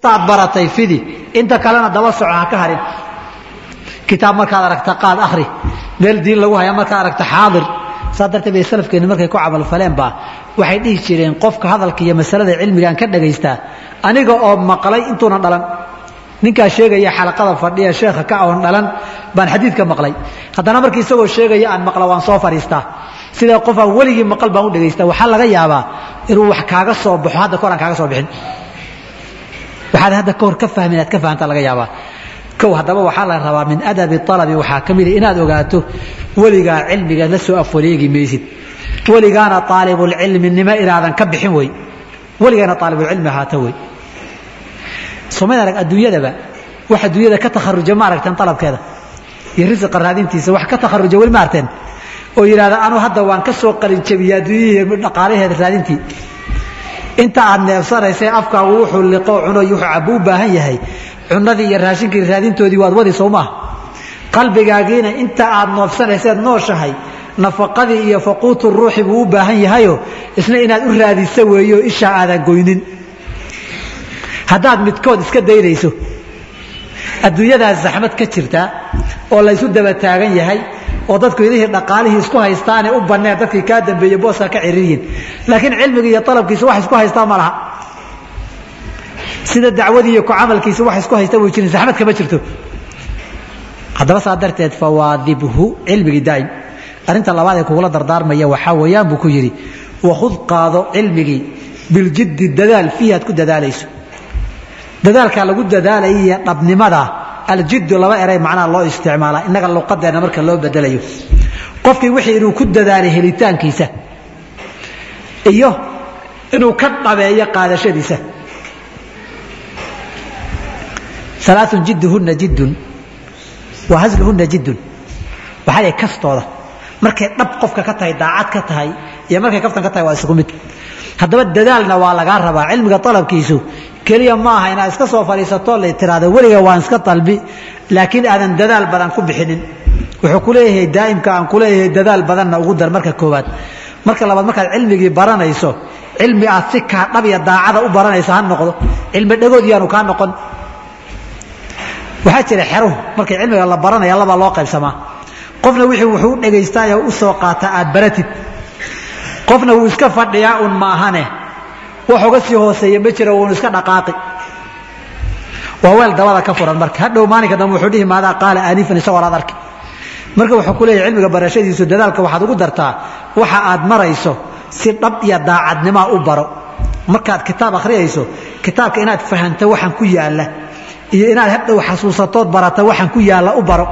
taad baratay fidi inta kalena daba soco ha ka harin kitaab markaad aragta qaad akhri meel diin lagu haya markaad aragta xaadir saa darteed bay salafkeenni markay ku camalfaleen baa waxay dhihi jireen qofka hadalka iyo masalada cilmigaan ka dhagaystaa aniga oo maqlay intuuna dhalan ninkaa sheegaya xalaqada fadhiya sheekha ka oon dhalan baan xadiidka maqlay haddana markii isagoo sheegaya aan maqla waan soo fadhiistaa sida qof aan weligii maqal baan u dhagaystaa waxaa laga yaabaa inuu wax kaaga soo baxo hadda kahor aan kaaga soo bixin waxaad hadda kahor ka fahmin inaad ka fahamtaa laga yaabaa kow haddaba waxaa la rabaa min adabi alabi waxaa ka mida inaad ogaato weligaa cilmiga la soo afwareegi maysid weligaana aalibulcilminimo inaadan ka bixin wey weligaana aalibulcilmi ahaata wey somayd arag adduunyadaba wax adduunyada ka takharuja ma aragteen alabkeeda iyo risiqa raadintiisa wax ka takharuja weli ma arteen oo yidhahda anuu hadda waan ka soo qalinjabiya adduunyihii dhaqaalaheeda raadintii inta aad neefsanaysay afkaagu wuxuu liqo cuno iyo wuxuu cabbo u baahan yahay cunadii iyo raashinkii raadintoodii waad wadi soo maaha qalbigaagiina inta aad noofsanayseed nooshahay nafaqadii iyo faquutu ruuxi buu u baahan yahayo isna inaad u raadisa weeyo ishaa aadan goynin haddaad midkood iska daynayso adduunyadaas zaxmad ka jirta oo laysu daba taagan yahay oo dadku idihii dhaqaalihii isku haystaane u banneen dadkii kaa dambeeye booskaa ka ciriiriyin laakiin cilmigii iyo alabkiisa wax isku haystaa ma laha sida dacwadii iyo ku camalkiisa wax isku haysta buu jirin zaxmad kama jirto haddaba saa darteed fawaadibhu cilmigii daa'im arrinta labaad ee kugula dardaarmaya waxaa weeyaan buu ku yidhi wakhud qaado cilmigii biljiddi dadaal fiihi aad ku dadaalayso dadaalkaa lagu dadaalaya iyo dhabnimada aljiddu laba eray macnaha loo isticmaalaa innaga luqadeenna marka loo bedelayo qofkii wixii inuu ku dadaalay helitaankiisa iyo inuu ka dhabeeyo qaadashadiisa alaaun jidduhunna jiddun wa hasluhunna jiddun waxaa lay kastooda markay dhab qofka ka tahay daacad ka tahay iyo markay kaftan ka tahay waa isugu mid haddaba dadaalna waa lagaa rabaa cilmiga alabkiisu keliya ma aha inaad iska soo fadhiisato la tiraado weliga waan iska dalbi laakiin aadan dadaal badan ku bixinin wuxuu ku leeyahay daa'imka aan ku leeyahay dadaal badanna ugu dar marka koowaad marka labaad markaad cilmigii baranayso cilmi aad si kaa dhab iyo daacada u baranaysa ha noqdo cilmi dhagood yaanu kaa noqon waxaa jira xeruhu markay cilmiga la baranaya labaa loo qaybsamaa qofna wixii wuxuu u dhagaystaayo u soo qaata aad baratid qofna wuu iska fadhiyaa un maahane wax uga sii hooseeya ma jiro wuunu iska dhaqaaqi waa weel dabada ka furan marka hadhow maalinka dambe wuxuu dhihi maadaa qaala aanifan isagoo aad arki marka wuxuu ku leeyahay cilmiga barashadiisu dadaalka waxaad ugu dartaa waxa aad marayso si dhab iyo daacadnimaa u baro markaad kitaab akhriyayso kitaabka inaad fahanto waxaan ku yaalla iyo inaad hadhow xasuusatood barata waxaan ku yaalla u baro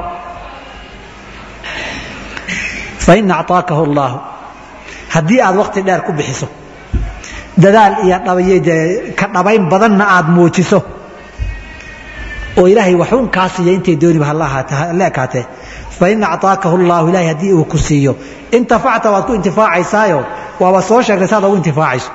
fain acطaakahu اllaahu haddii aad wakti dheer ku bixiso dadaal iyo ka dhabayn badanna aad muujiso oo ilaahay waxuun kaa siiya intay dooniba hala ekaatee fain acطaakahu اllahu ilahay haddii uu ku siiyo intafacta waad ku intifaacaysaayo waaba soo sheegtay saad ugu intifaacayso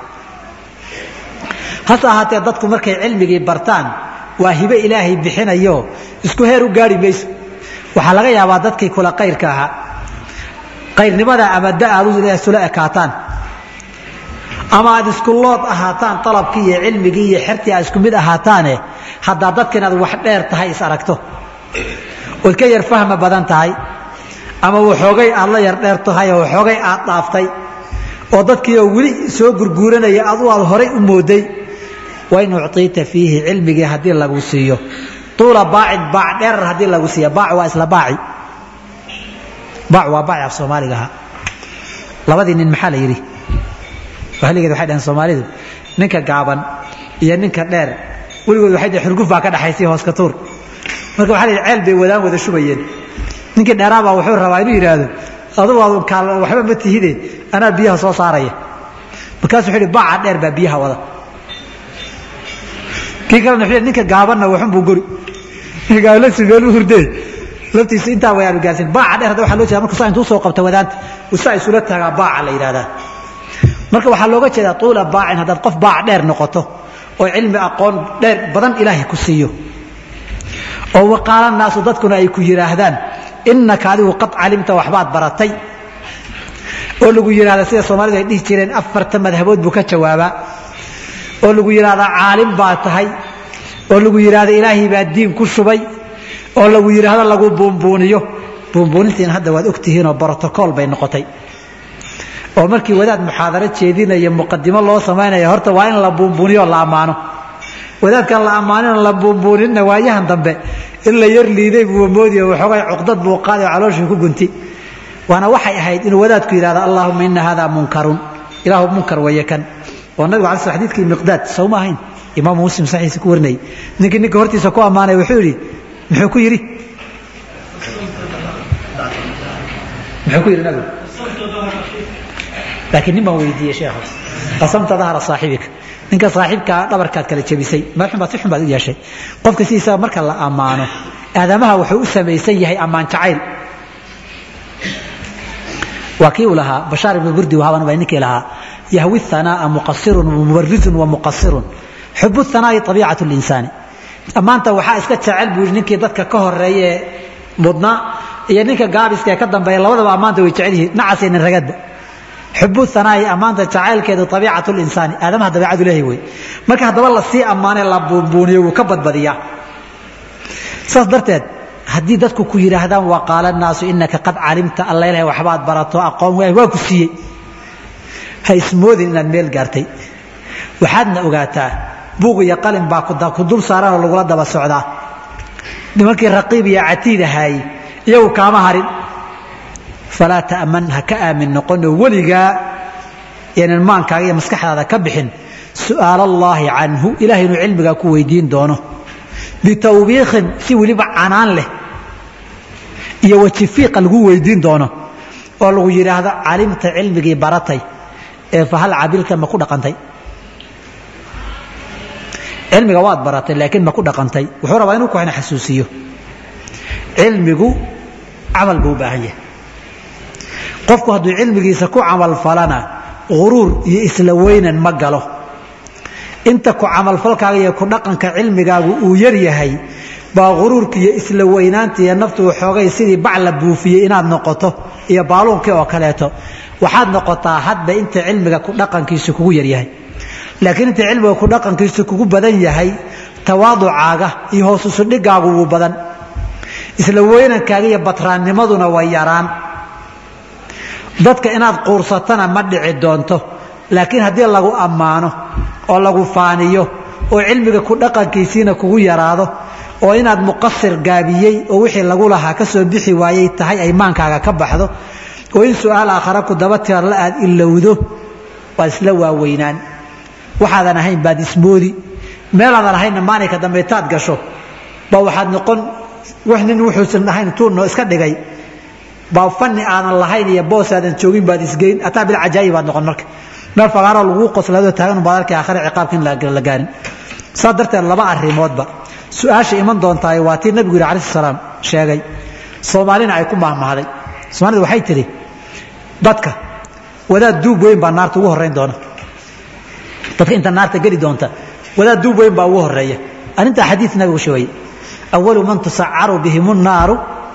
hase ahaatee dadku markay cilmigii bartaan waa hibe ilaahay bixinayo isku heer u gaari mayso waxaa laga yaabaa dadkii kula qayrka ahaa qayrnimada ama da aad isula ekaataan ama aad isku lood ahaataan alabkii iyo cilmigii iyo xertii aad isku mid ahaataane haddaa dadka inaad wax dheer tahay is aragto ood ka yar fahma badan tahay ama waxoogay aad la yar dheer tahay oo waxoogay aad dhaaftay oo dadkiioo weli soo gurguuranaya adu aad horay u mooday wain ucطiita fiihi cilmigii haddii lagu siiyo tuula baacin baac dheerar haddii lagu siiya baac waa isla baaci baac waa baaci af soomaaliga ahaa labadii nin maxaa la yidhi wahligeed waxay dhaheen soomaalidu ninka gaaban iyo ninka dheer weligood waxay dhaheen xurguf baa ka dhaxaysay hooska tuur marka waxaa la yidhi ceel bay wadaan wada shubayeen ninkii dheeraabaa wuxuu rabaa inuu yidhaahdo adugu aad kaal waxba ma tihide anaa biyaha soo saaraya markaasuu wuxuu yidhi baaca dheer baa biyaha wada kii kalena wuxuu ninka gaabanna waxun buu gori ninka gaaban laftiisa meel u hurdee laftiisa intaa way aanu gaarsin baaca dheer hadda waxaa loo jeeda marka saa intuu soo qabta wadaanta usaa isula taagaa baaca la yidhahdaa marka waxaa looga jeedaa tuula baacin haddaad qof baac dheer noqoto oo cilmi aqoon dheer badan ilaahay ku siiyo oo waqaala naasu dadkuna ay ku yidhaahdaan innaka adigu qad calimta waxbaad baratay oo lagu yidhahda sida soomaalidu ay dhihi jireen afarta madhabood buu ka jawaabaa oo lagu yidhahdaa caalim baa tahay oo lagu yidhaahdo ilaahay baa diin ku shubay oo lagu yidhaahdo lagu buunbuuniyo buunbuunintiina hadda waad ogtihiinoo brotocool bay noqotay oo markii wadaad muxaadaro jeedinaya muqadimo loo samaynaya horta waa in la buunbuuniyo la ammaano wadaadkan la ammaanin la buunbuuninna waayahan dambe in la yar liiday buu moodiyo waxoogay cuqdad buu qaaday oo calooshii ku gunti waana waxay ahayd inuu wadaadku yidhahdo allaahuma ina hada munkarun ilaahu munkar weeye kan oo nabigu ala sl xadidkii miqdaad sawma ahayn imaamu muslim saxiisa ku warinayay ninkii ninka hortiisa ku ammaanay wuxuu yidhi muxuu ku yidhi muxuu ku yidhi nabigu laakiin nin baan weydiiyey sheekhu qasamta dahra saaxibika ninka saaxiibkaa dhabarkaad kala jebisay madaxun baad si xun baad u yeeshay qofka sidiisaba marka la ammaano aadamaha wuxuu u samaysan yahay ammaan jacayl waa kii uu lahaa bashaar ibnu burdi wahaban baa ninkii lahaa yahwi thanaa'a muqasirun mubarizun wa muqasirun xubu thanaa'i abiicatu linsaani ammaanta waxaa iska jecel buu yidhi ninkii dadka ka horeeye mudnaa iyo ninka gaabiska ee ka dambeeya labadaba ammaanta way jecel yihiin nacas nin ragadba xubu hanaa'i ammaanta jacaylkeedu abiicatu linsaani aadamaha dabeicadu leehay wey marka haddaba lasii ammaanee la buunbuuniyo wuu ka badbadiyaa saas darteed haddii dadku ku yidhaahdaan wa qaala naasu inaka qad calimta alla ilahay waxbaad barato aqoon waay waa ku siiyey ha ismoodin inaad meel gaartay waxaadna ogaataa buuq iyo qalin baa ku dul saaranoo lagula daba socdaa nimankii raqiib iyo catiid ahaayey iyagu kaama harin falaa ta'man ha ka aamin noqonoo weligaa yaanan maankaaga iyo maskaxdaada ka bixin su'aal allaahi canhu ilahay inuu cilmigaa ku weydiin doono bitawbiikin si weliba canaan leh iyo wajifiiqa lagu weydiin doono oo lagu yidhaahdo calimta cilmigii baratay ee fahal cabilta ma ku dhaqantay cilmiga waad baratay laakiin ma ku dhaqantay wuxuu rabaa inuu kuxna xasuusiyo cilmigu camal buu u baahan yahay qofku hadduu cilmigiisa ku camalfalana uruur iyo isla weynan ma galo inta ku camalfalkaaga iyo ku dhaqanka cilmigaagu uu yar yahay baa uruurka iyo isla weynaanta iyo naftu waxoogay sidii bac la buufiyey inaad noqoto iyo baaluunkii oo kaleeto waxaad noqotaa hadba inta cilmiga ku dhaqankiisu kugu yaryahay laakiin inta cilmiga ku dhaqankiisu kugu badan yahay tawaaducaaga iyo hoosusudhigaagu wuu badan isla weynankaaga iyo batraannimaduna way yaraan dadka inaad quursatana ma dhici doonto laakiin haddii lagu ammaano oo lagu faaniyo oo cilmiga ku dhaqankiisiina kugu yaraado oo inaad muqasir gaabiyey oo wixii lagu lahaa ka soo bixi waayey tahay ay maankaaga ka baxdo oo in su-aal aakhara ku daba tirarla aad ilowdo waad isla waaweynaan waxaadan ahayn baad ismoodi meelaadan ahaynna maalinka dambe taad gasho baa waxaad noqon wax nin wuxuusan ahayn tuurno iska dhigay baa fani aadan lahayn iyo boos aadan joogin baad isgeyn ataa bilcajaayi baad noqon marka meel fagaaroo laguu qoslaadoo taagan baad arkay aakhare ciqaabka in la gaarin saa darteed laba arrimoodba su-aasha iman doontaay waa tii nabigu yidhi alayh salaam sheegay soomaalina ay ku mahmahday soomaalida waxay tidhi dadka wadaad duub weyn baa naarta ugu horrayn doona dadka inta naarta geli doonta wadaad duub weyn baa ugu horeeya arrintaa xadiid nabigu sheegay awalu man tusacaru bihim naaru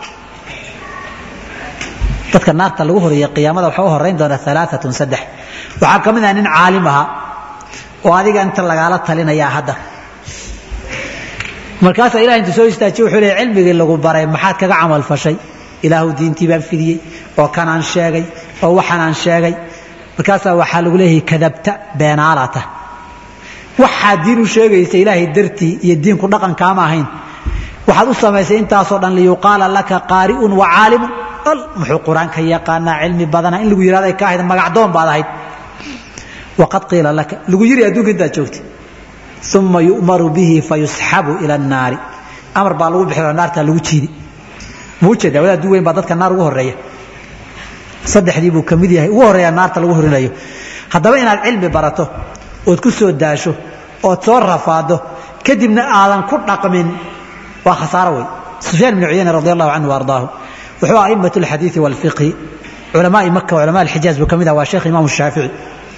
dadka naarta lagu horeeya qiyaamada waxaa u horeyn doona alaaatun saddex waxaa ka mid ah nin caalim ahaa oo adiga inta lagaala talinayaa hadda markaasaa ilaha intu soo istaajiye wuxuu leey cilmigii lagu baray maxaad kaga camal fashay ilaahu diintii baan fidiyey oo kanaan sheegay oo waxanaan sheegay markaasaa waxaa lagu leeyahay kadabta beenaalata waxaa diin u sheegaysa ilaahay dartii iyo diinku dhaqankaama ahayn waxaad u samaysay intaasoo dhan liyuqaala laka qaari'un wa caalimun al muxuu qur-aanka yaqaanaa cilmi badana in lagu yihahdo ay ka ahayd magacdoon baad ahayd waqad qiila laka lagu yiri adduunka intaad joogtay uma yu'maru bihi fayusxabu ila annaari amar baa lagu bixi naartaa lagu jiidi ma ujeedaa wadaad du weyn baa dadka naar ugu horeeya saddexdii buu ka mid yahay ugu horreeya naarta lagu horinayo haddaba inaad cilmi barato ood ku soo daasho ood soo rafaado kadibna aadan ku dhaqmin waa khasaaro wey sufyaan ibnu cuyayne radi allahu canhu ardaahu wuxuu a'imat alxadiidi walfiqhi culamaai maka culamaa alxijaaz buu ka mid ah waa sheekh imaamu shaafici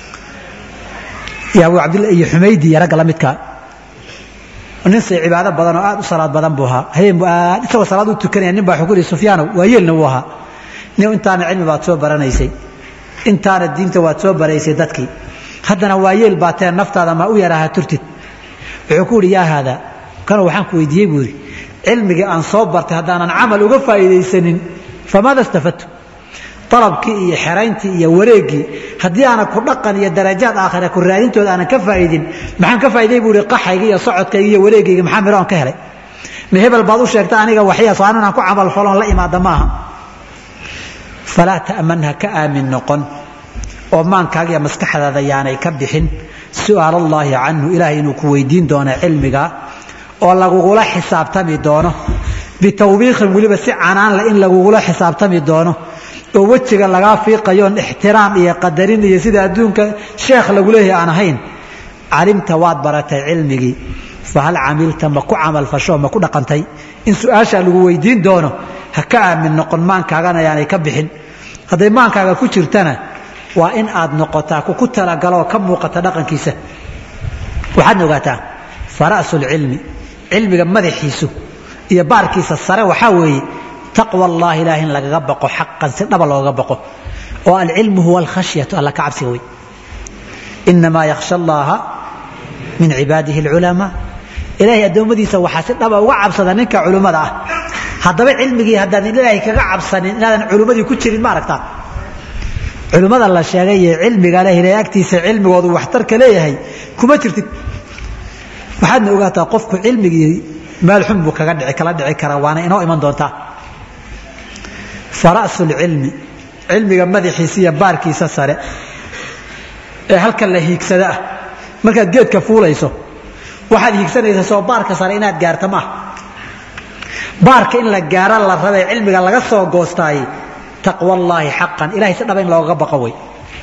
iyo abu cabdilla iyo xumaydi iyo ragga la midkaa nin say cibaado badan oo aad u salaad badan buu ahaa habeen buu aad isagoo salaad u tukanaya nin baa wuxuu ku yihi sufyaanow waa yeelna wuu ahaa nin intaana cilmi baad soo baranaysay intaana diinta waad soo baraysay dadkii haddana waa yeel baa tee naftaada ma u yaraaha turtid wuxuu ku yihi yaa haada kana waxaan ku weydiiyey buu yidhi cilmigii aan soo bartay haddaanan camal uga faa'iidaysanin famaada istafadtu dalabkii iyo xerayntii iyo wareeggii haddii aanan ku dhaqan iyo darajaad aakhira ku raadintooda aanan ka faa'idin maxaan ka faa'iday buu ihi qaxayga iyo socodkayga iyo wareegayga maxaa midho aan ka helay ma hebel baad u sheegta aniga waxyaas waa inaan ku camal faloon la imaada maaha falaa ta'manha ka aamin noqon oo maankaaga iyo maskaxdaada yaanay ka bixin su'aal allaahi canhu ilaahay inuu ku weydiin doono cilmiga oo lagugula xisaabtami doono bitawbiiqin weliba si canaanle in lagugula xisaabtami doono oo wejiga lagaa fiiqayoon ixtiraam iyo qadarin iyo sida adduunka sheekh lagu leeyahay aan ahayn calimta waad baratay cilmigii fahal camilta ma ku camalfasho ma ku dhaqantay in su-aashaa lagu weydiin doono ha ka aamin noqon maankaagana yaanay ka bixin hadday maankaaga ku jirtana waa in aad noqotaa kuku talagalo oo ka muuqata dhaqankiisa waxaadna ogaataa fara'sulcilmi cilmiga madaxiisu iyo baarkiisa sare waxaa weeye taqwa allahi ilaah in lagaga baqo xaqan si dhaba looga baqo oo alcilmu huwa alkhashyatu alla ka cabsiga wey inamaa yakhsha allaha min cibaadihi alculamaa ilaahay addoommadiisa waxaa si dhaba uga cabsada ninka culimmada ah haddaba cilmigii haddaadan ilaahay kaga cabsanin inaadan culimmadii ku jirin ma aragtaa culimmada la sheegay ee cilmiga leh ilaahay agtiisa cilmigoodu waxtarka leeyahay kuma jirtid waxaadna ogaataa qofku cilmigii meel xun buu kaga dhici kala dhici karaa waana inoo iman doontaa fara'su lcilmi cilmiga madaxiisa iyo baarkiisa sare ee halka la hiigsada ah markaad geedka fuulayso waxaad hiigsanaysaa soo baarka sare inaad gaarta maaha baarka in la gaara la rabay cilmiga laga soo goostaay taqwa allaahi xaqan ilahay si dhaba in loogaga baqo wey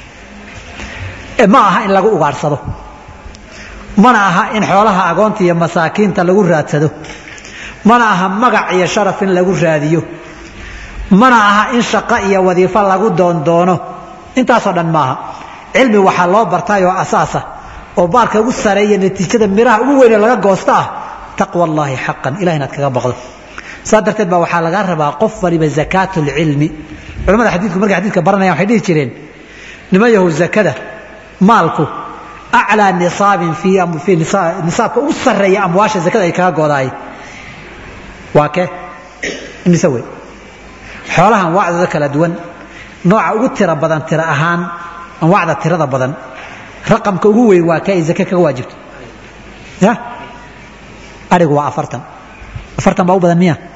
ma aha in lagu ugaadhsado mana aha in xoolaha agoonta iyo masaakiinta lagu raadsado mana aha magac iyo sharaf in lagu raadiyo mana aha in shaqo iyo wadiifo lagu doondoono intaasoo dhan maaha cilmi waxaa loo bartay oo asaasa oo baarka ugu sareeya natiijada miraha ugu weyne laga goosta ah taqwa allaahi xaqan ilaha inaad kaga baqdo saa darteed baa waxaa laga rabaa qof waliba zakaat lcilmi culamada xadiidku markay xadidka baranayaan waxay dhihi jireen niman yahow zakada maalku aclaa nisaabin fii nisaabka ugu sarreeya amwaasha zakada ay kaga goodaay waa kee imise wey xoolahan wacdooda kala duwan nooca ugu tira badan tira ahaan anwaacda tirada badan raqamka ugu weyn waa kee ay zake kaga waajibto ya arigu waa afartan afartan baa u badan miya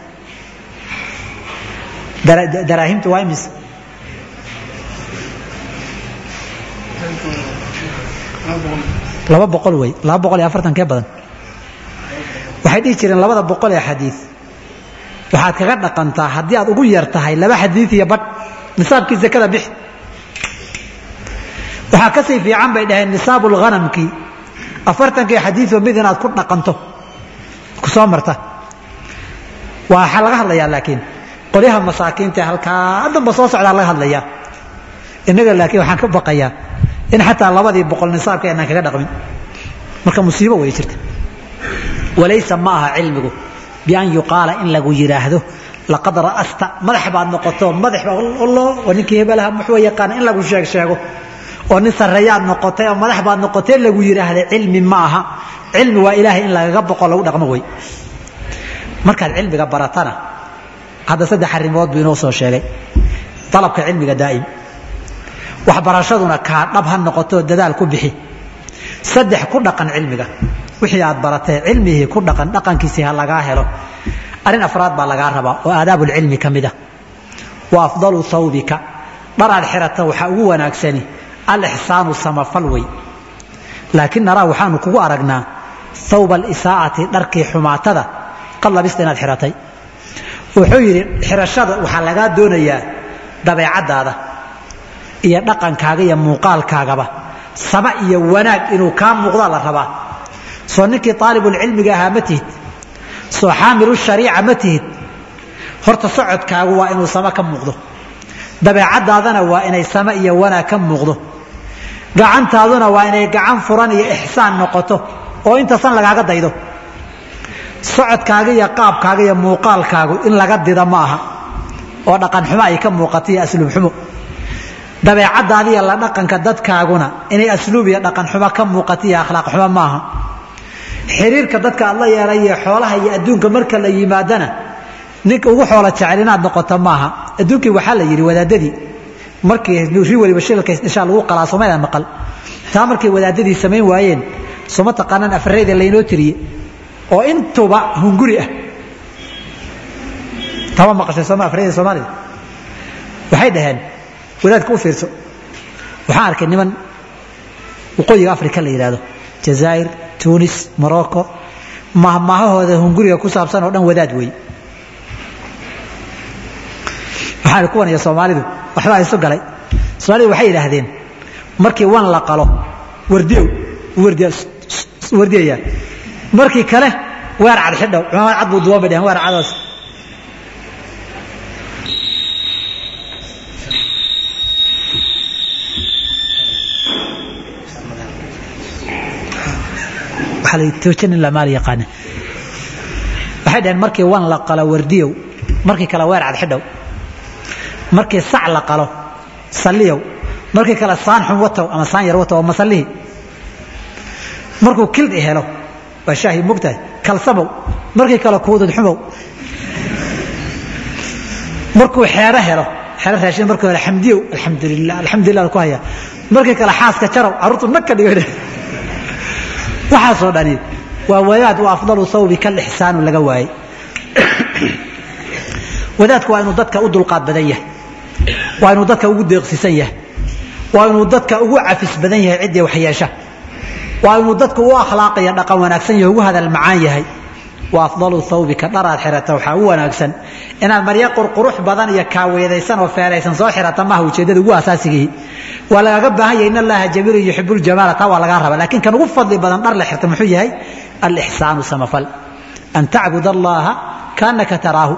daraahimtu waa imis laba boqol wey laba boqol iyo afartan kee badan waxay dhihi jireen labada boqol ee xadiid waxaad kaga dhaqantaa haddii aad ugu yar tahay laba xadiid iyo badh nisaabkii zakada bixi waxaa kasii fiican bay dhaheen nisaabu lghanamkii afartankii xadiidoo mid inaad ku dhaqanto ku soo marta waxaa laga hadlayaa laakiin qolyaha masaakiinta halkaa haddanba soo socdaa laga hadlayaa innaga laakiin waxaan ka baqayaa in xataa labadii boqol nisaabka inaan kaga dhaqmin marka musiibo way jirta walaysa ma aha cilmigu bian yuqaala in lagu yidhaahdo laqad ra'asta madax baad noqoto madax oo ninkii hebelaha muxuu yaqaan in lagu sheeg sheego oo nin sarreeyaad noqotay oo madax baad noqotay lagu yidhaahda cilmi ma aha cilmi waa ilaahay in lagaga boqo lagu dhaqmo wey markaad cilmiga baratana hadda saddex arrimood buu inoo soo sheegay dalabka cilmiga daa'im waxbarashaduna kaa dhab ha noqotoo dadaal ku bixi saddex ku dhaqan cilmiga wixii aad baratay cilmihii ku dhaqan dhaqankiisii ha lagaa helo arrin afraad baa lagaa rabaa oo aadaabulcilmi ka mid a wa afdalu hawbika dhar aad xirata waxaa ugu wanaagsani alixsaanu samafal wey laakiin naraa waxaanu kugu aragnaa hawba alisaa'ati dharkii xumaatada qad labista inaad xiratay wuxuu yidhi xirashada waxaa lagaa doonayaa dabeecaddaada iyo dhaqankaaga iyo muuqaalkaagaba sama iyo wanaag inuu kaa muuqdaa la rabaa soo ninkii aalibulcilmiga ahaa ma tihid soo xaamilu shariica ma tihid horta socodkaagu waa inuu sama ka muuqdo dabeecaddaadana waa inay sama iyo wanaag ka muuqdo gacantaaduna waa inay gacan furan iyo ixsaan noqoto oo intasan lagaaga daydo socodkaaga iyo qaabkaaga iyo muuqaalkaagu in laga dida ma aha oo dhaqan xumo ay ka muuqato iyo asluub xumo dabeecadaada iyo la dhaqanka dadkaaguna inay asluub iyo dhaqan xumo ka muuqato iyo akhlaaq xumo maaha xiriirka dadka aad la yeelay iyo xoolaha iyo adduunka marka la yimaadana ninka ugu xoola jecel inaad noqoto maaha adduunkii waxaa la yidhi wadaadadii markii ri waliba shilka isdhishaa lagu qalaa somayda maqal taa markay wadaadadii samayn waayeen soma taqaanaan afareyda laynoo tiriye oo intuba hunguri ah tama maqashay sooma afareyda soomaalida waxay dhaheen wadaadka u fiirso waxaan arkay niman waqooyiga africa la yidhaahdo jazaa'ir tunis morocco mahmaahahooda hunguriga ku saabsan oo dhan wadaad wey waxaan kuwan iyo soomaalidu waxbaa isu galay soomaalidu waxay yidhaahdeen markii wan la qalo wardiyow wardiyayaa markii kale weer cad xidhow cumaamad cad buu duwan bay dhaheen weer cadoos waxay dhaheen markii wan la qalo wardiyow markii kale weer cad xidhow markii sac la qalo salliyow markii kale saan xun watow ama saan yar watow oo masallihii markuu kildhi helo waa shaahi mogtahay kalsamow markii kale kuudud xumow markuu xeero helo xeero raashin markii hore xamdiyow alxamdulilah alxamdulilah ku haya markii kale xaaska jarow carruurtu nag ka dhigo waxaasoo dhani waa wadaad u afdalu thawbi kalixsaanu laga waayey wadaadku waa inuu dadka u dulqaad badan yahay waa inuu dadka ugu deeqsisan yahay waa inuu dadka ugu cafis badan yahay ciddii waxyeesha waa inuu dadka u akhlaaqaya dhaqan wanaagsan yahay ugu hadal macaan yahay wa afdalu thawbika dharaad xirata waxaa u wanaagsan inaad maryo qurqurux badan iyo kaaweedaysan oo feeraysan soo xirata maaha ujeeddada ugu asaasigii waa lagaga baahan yahay in allaha jamiilun yuxibu ljamaala taa waa lagaa raba laakiin kan ugu fadli badan dhar la xirta muxuu yahay alixsaanu samafal an tacbud allaha kaanaka taraahu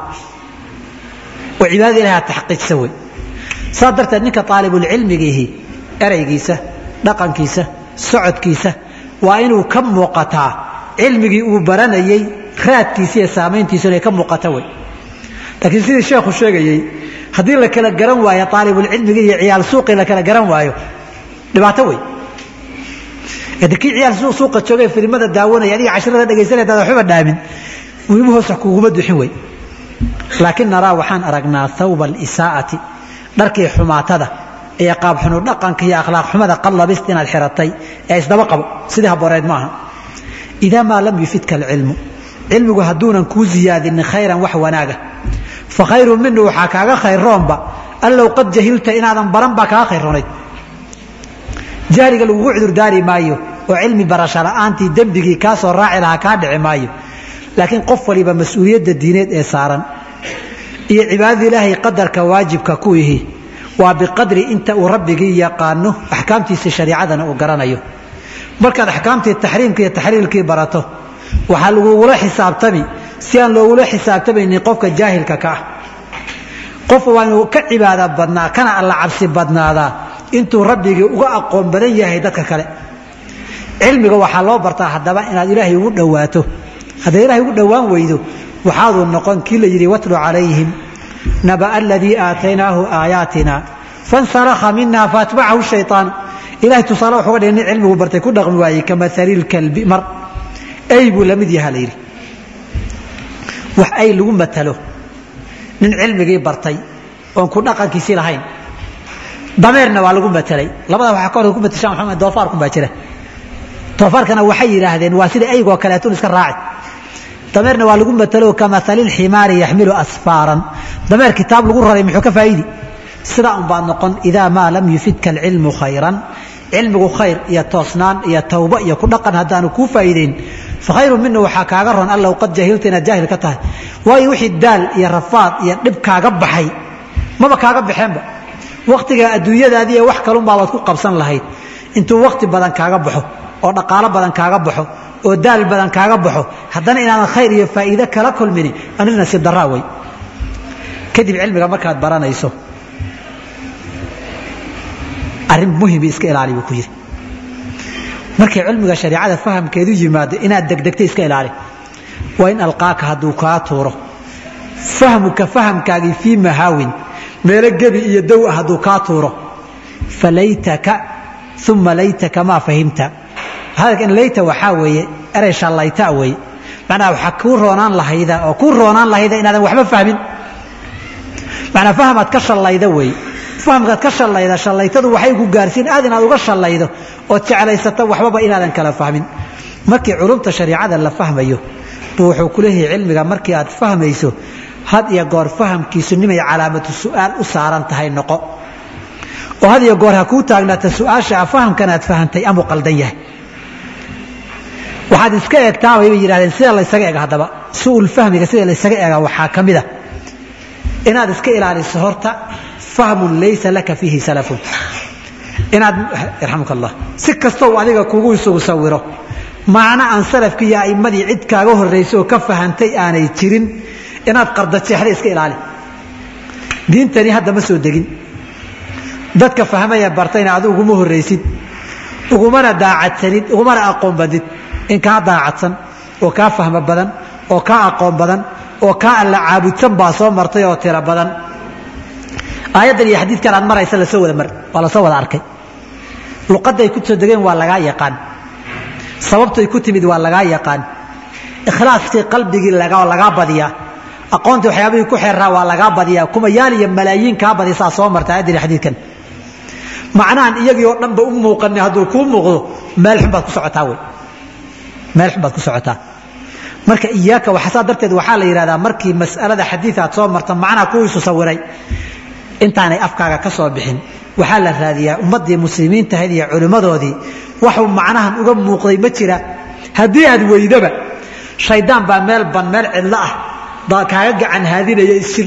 oo cibaadada ilahi aad taxqiijsa wey saas darteed ninka aalibulcilmigiihi eraygiisa dhaqankiisa socodkiisa waa inuu ka muuqataa cilmigii uu baranayey raadkiisa iyo saamayntiisu inay ka muuqata wey laakiin sidii sheekhu sheegayey haddii la kala garan waayo aalibulcilmigii iyo ciyaal suuqii la kala garan waayo dhibaato wey de kii ciyaal suuqa joogay filimada daawanaya adiga cashrada dhegaysanaya dad waxbaba dhaamin muhimu hoos wax kuguma duxin wey laakiin naraa waxaan aragnaa thawba alisaa'ati dharkii xumaatada iyo qaabxunu dhaqanka iyo akhlaaq xumada qallabist inaad xiratay ee isdaba qabo sidii haboreed maaha idaa maa lam yufidka alcilmu cilmigu hadduunan kuu ziyaadinin khayran wax wanaaga fa khayru minu waxaa kaaga khayroonba allow qad jahilta inaadan baran baa kaaga khayroonayd jahliga lagugu cudurdaari maayo oo cilmi barasho la'aantii dembigii kaa soo raaci lahaa kaa dhici maayo laakiin qof waliba mas-uuliyadda diineed ee saaran iyo cibaadada ilaahay qadarka waajibka ku ihi waa biqadri inta uu rabbigii yaqaano axkaamtiisa shariicadana uu garanayo markaad axkaamtii taxriimka iyo taxriilkii barato waxaa lagugula xisaabtami si aan loogula xisaabtamaynin qofka jaahilka ka ah qofka waa inuu ka cibaada badnaa kana alla cabsi badnaadaa intuu rabbigii uga aqoon badan yahay dadka kale cilmiga waxaa loo bartaa haddaba inaad ilaahay ugu dhowaato hadday ilahay ugu dhowaan weydo waxaaduu noqon kii la yidhi watlu calayhim naba'a aladii aataynaahu aayaatina fansalakha mina faatbacahu shayطaan ilahay tusaale wuxuga dhigay nin cilmigu bartay ku dhaqmi waayey kamatali lkalbi mar ay buu la mid yaha la yidhi wax ay lagu matalo nin cilmigii bartay oon ku dhaqankiisii lahayn dameerna waa lagu matelay labada waxaa kahor ku matashaan waxaa doofaarkun baa jira doofaarkana waxay yidhaahdeen waa sida aygoo kaleetun iska raaci dameerna waa lagu matalo kamaali lximaari yaxmilu asfaaran dameer kitaab lagu raray muxuu ka faa'iidi sidaa un baad noqon idaa maa lam yufidka alcilmu khayran cilmigu khayr iyo toosnaan iyo tawbo iyo ku dhaqan haddaanu kuu faa'iideyn fakhayru mina waxaa kaaga ron allow qad jahilta inaad jaahil ka tahay waayo wixii daal iyo rafaad iyo dhib kaaga baxay maba kaaga baxeenba wakhtiga adduunyadaadii iyo wax kalunbaabaad ku qabsan lahayd intuu wakhti badan kaaga baxo oo dhaqaalo badan kaaga baxo oo daal badan kaaga baxo haddana inaadan khayr iyo faa'iide kala kulmini arrin nasiib daraa wey kadib cilmiga markaad baranayso arrin muhimi iska ilaali buu ku yidhi markay cilmiga shariicada fahamkeedu yimaado inaad degdegta iska ilaali waa in alqaaka hadduu kaa tuuro fahmuka fahamkaagii fii mahaawin meelo gebi iyo dow ah hadduu kaa tuuro falaytaka uma laytaka maa fahimta hadalkan layta waxaa weeye erey shallayta wey macnaha waxaa kuu roonaan lahayda oo kuu roonaan lahayda inaadan waxba fahmin macnaa fahmaad ka shallayda wey fahamkaad ka shallayda shallaytadu waxay ku gaarsiin aad inaad uga shallaydo ood jeclaysato waxbaba inaadan kala fahmin markii culumta shariicada la fahmayo buu wuxuu ku leeyahay cilmiga markii aad fahmayso had iyo goor fahamkiisu nimay calaamatu su'aal u saaran tahay noqo oo had iyo goor ha kuu taagnaata su-aasha fahamkan aad fahantay amuu qaldan yahay waxaad iska eegtaa bay yidhahdeen sida laysaga ega haddaba su'ul fahmiga sida laysaga ega waxaa ka mid a inaad iska ilaaliso horta fahmun laysa laka fiihi salafun inaad yarxamuka allah si kastoo adiga kugu isugu sawiro macno aan salafkii iyo a'immadii cid kaaga horraysay oo ka fahantay aanay jirin inaad qardajeexda iska ilaali diintani hadda ma soo degin dadka fahmaya bartayna adu uguma horraysid ugumana daacadsanid ugumana aqoon badid in kaa daacadsan oo kaa fahmo badan oo kaa aqoon badan oo kaa alla caabudsan baa soo martay oo tiro badan aayaddan iyo xadiidkan aad maraysa lasoo wada mar waa lasoo wada arkay luqadday ku soo degeen waa lagaa yaqaan sababtay ku timid waa lagaa yaqaan ikhlaaskii qalbigii lagaa badiyaa aqoontii waxyaabihii ku xeeraa waa lagaa badiyaa kumayaal iyo malaayiin kaa badisaa soo marta aayaddan iyo xadiidkan macnahan iyagii oo dhanba u muuqani hadduu kuu muuqdo meel xun baad ku socotaa wey meel xun baad ku socotaa marka iyaaka waxsaa darteed waxaa la yidhahdaa markii mas'alada xadiid aad soo marta macnaha kuwiisu sawiray intaanay afkaaga ka soo bixin waxaa la raadiyaa ummaddii muslimiintahayd iyo culimmadoodii waxuu macnahan uga muuqday ma jira haddii aad weydaba shaydaan baa meel ban meel cidlo ah baa kaaga gacan haadinaya isjir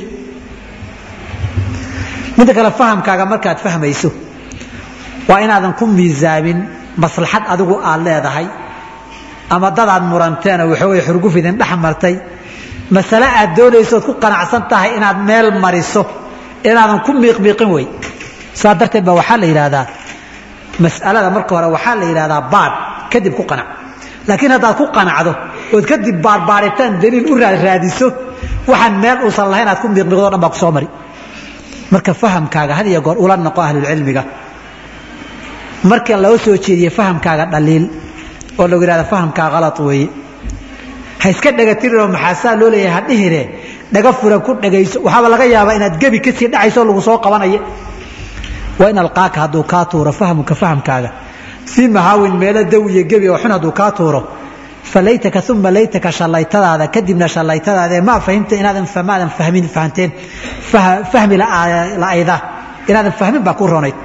midda kale fahamkaaga markaad fahmayso waa inaadan ku miisaamin maslaxad adigu aad leedahay ama dadaad muranteena waxoogay xurgufidin dhex martay masale aad doonayso ood ku qanacsan tahay inaad meel mariso inaadan ku miiqmiiqin wey saa darteed ba waxaa la yidhaahdaa mas'alada marka hore waxaa la yidhahdaa baadh kadib ku qanac laakiin haddaad ku qanacdo ood kadib baarbaaritaan daliil u raaraadiso waxaan meel uusan lahayn aad ku miiqmiiqdo o dhan baa ku soo mari marka fahamkaaga had iyo goor ula noqo ahlulcilmiga marka loo soo jeediye fahamkaaga dhaliil oo lagu yidhahda fahamkaa kalad weeye ha iska dhegatirinoo maxaasaa loo leeyahay ha dhihine dhaga furan ku dhagayso waxaaba laga yaabaa inaad gebi kasii dhacayso lagu soo qabanaya waa in alqaaka hadduu kaa tuuro fahmuka fahamkaaga fii mahaawin meelo dow iyo gebi oo xun hadduu kaa tuuro falaytaka uma laytaka shallaytadaada kadibna shallaytadaadae ma fahimta inaadan maadan fahmin fahanteen fahmi la'ayda inaadan fahmin baa ku ronayd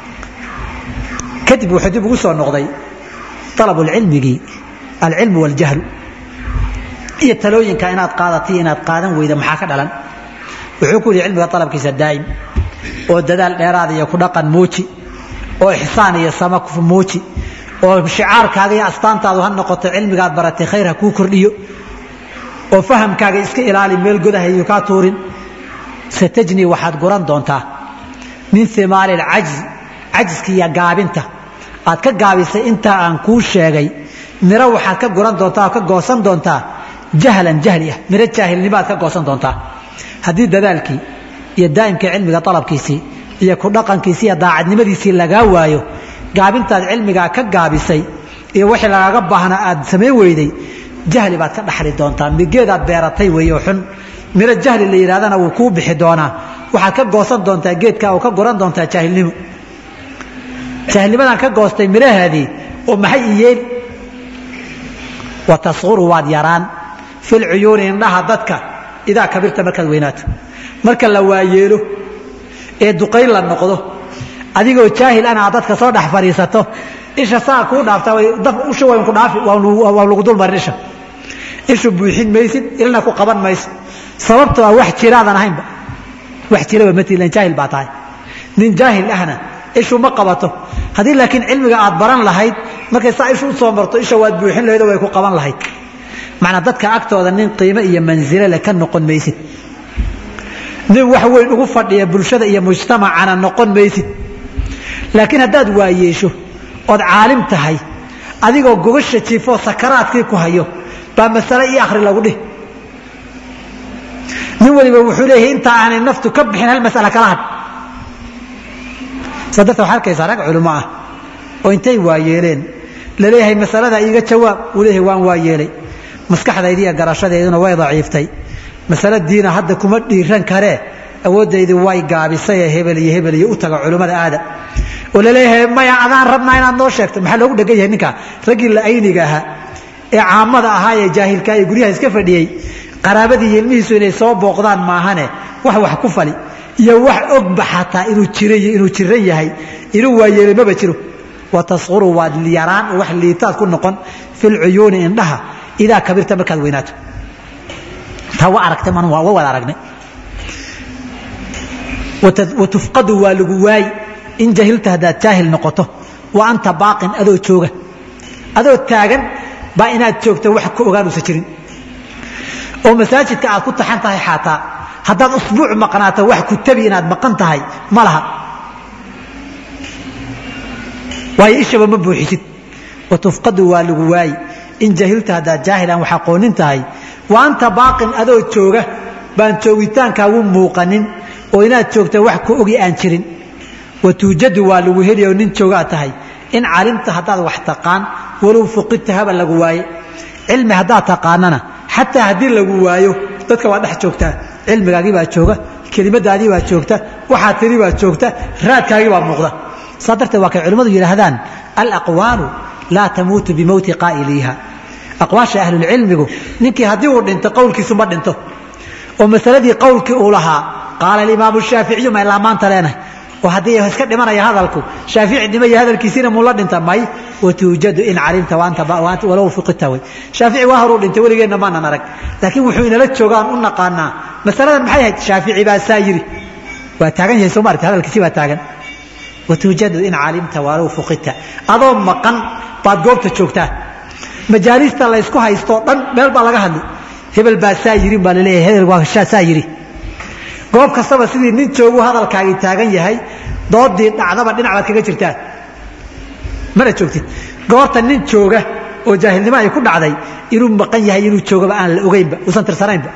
kadib wuxuu dib ugu soo noqday alabu lcilmigii alcilmu waljahlu iyo talooyinka inaad qaadatay inaad qaadan weyda maxaa ka dhalan wuxuu ku yihi cilmiga alabkiisa daa'im oo dadaal dheeraada iyo ku dhaqan muuji oo ixsaan iyo sama muuji oo shicaarkaaga iyo astaantaadu ha noqoto cilmigaad baratay khayr ha kuu kordhiyo oo fahamkaaga iska ilaali meel godahayu kaa tuurin satajnii waxaad guran doontaa min imaali alcajzi cajiska iyo gaabinta aad ka gaabisay intaa aan kuu sheegay miro waxaad ka guran doontaa oo ka goosan doontaa jahlan jahli ah miro jaahilnimo aad ka goosan doontaa haddii dadaalkii iyo daa'imkii cilmiga alabkiisii iyo ku dhaqankiisii iyo daacadnimadiisii lagaa waayo gaabintaad cilmigaa ka gaabisay iyo wixii lagaaga baahnaa aad samayn weyday jahli baad ka dhaxli doontaa migeedaad beeratay weeyo xun miro jahli la yidhahdana wuu kuu bixi doonaa waxaad ka goosan doontaa geedka oo ka guran doontaa jaahilnimo jaahilnimadan ka goostay mirahaadii oo maxay iyeen wa tasquru waad yaraan fil cuyuuni indhaha dadka idaa kabirta markaad weynaato marka la waayeelo ee duqayn la noqdo adigoo jaahil ana aad dadka soo dhex fadhiisato isha saa kuu dhaaftaa usha wayn ku dhaafi waa lagu dul marin isha ishu buuxin maysid ilna ku qaban mayso sababtoo ah wax jiraadan ahaynba wax jiraba matilan jaahil baa tahay nin jaahil ahna ishu ma qabato haddii laakiin cilmiga aad baran lahayd markay saa ishu u soo marto isha waad buuxin lahayd oo way ku qaban lahayd macnaa dadka agtooda nin qiimo iyo mansilo leh ka noqon maysid nin wax weyn ugu fadhiya bulshada iyo mujtamacana noqon maysid laakiin haddaad waayeesho ood caalim tahay adigoo gogasha jiifoo sakaraadkii ku hayo baa masale io akhri lagu dhih nin waliba wuxuu leeyahay intaa aanay naftu ka bixin hal masala kala had saa darta waxaa arkaysaa rag culimo ah oo intay waayeeleen laleeyahay masalada iiga jawaab uu leeyahay waan waa yeelay maskaxdaydi iyo garashadeeduna way daciiftay masale diina hadda kuma dhiiran karee awooddaydi way gaabisayee hebel iyo hebel iyo u taga culummada aada oo laleeyahay maya adaan rabnaa inaad noo sheegto maxaa loogu dhegan yahay ninka raggii la-ayniga ahaa ee caamada ahaa ee jaahilka ee guryaha iska fadhiyey qaraabadii iyo ilmihiisu inay soo booqdaan maahane wax wax ku fali iyo wax ogba xataa inuu jiray inuu jiran yahay inuu waayeelay maba jiro watasquru waad yaraan wax liitaad ku noqon fi lcuyuuni indhaha idaa kabirta markaad weynaato taa wa aragtay man waa wada aragnay watufqadu waa lagu waayi in jahilta haddaad jaahil noqoto wa anta baaqin adoo jooga adoo taagan baa inaad joogta wax ka ogaanuusa jirin oo masaajidka aad ku taxan tahay xaataa haddaad usbuuc maqnaato wax ku tabi inaad maqan tahay ma laha waayo ishaba ma buuxisid watufqadu waa lagu waayi in jahilta haddaad jaahil aan wax aqoonin tahay wa anta baaqin adoo jooga baan joogitaankaagu muuqanin oo inaad joogta wax ku ogi aan jirin watuujadu waa lagu heli oo nin joogaa tahay in calimta haddaad wax taqaan walow fuqidta haba lagu waaye cilmi haddaad taqaanana xataa haddii lagu waayo dadka waa dhex joogtaa cilmigaagii baa jooga kelimadaadii baa joogta waxaa tiri baa joogta raadkaagii baa muuqda saa darteed waa kay culimmadu yidhaahdaan alaqwaalu laa tamuutu bimowti qaa'iliiha aqwaasha ahlulcilmigu ninkii haddii uu dhinto qowlkiisu ma dhinto oo masaladii qowlkii uu lahaa qaala alimaamu shaaficiyu ma ilaa maanta leenahay oo haddii iska dhimanaya hadalku shaafici dhimaya hadalkiisiina muu la dhinta may watuujadu in calimta walow fuqita wey shaafici waa horuu dhintay weligeenna maanan arag laakiin wuxuu inala joogaan u naqaanaa masaladan maxay ahayd shaafici baa saa yiri waa taagan yahay soo maarta hadalkiisi baa taagan watuujadu in calimta walow fuqita adoo maqan baad goobta joogtaa majaalista laysku haystoo dhan meel baa laga hadli hebel baa saa yirin baa laleeyahay hebel waa saa yiri goob kastaba sidii nin joogu hadalkaagii taagan yahay doodii dhacdaba dhinac baad kaga jirtaa mana joogtid goorta nin jooga oo jaahilnimo ay ku dhacday inuu maqan yahay inuu joogaba aan la ogeynba uusan tirsanaynba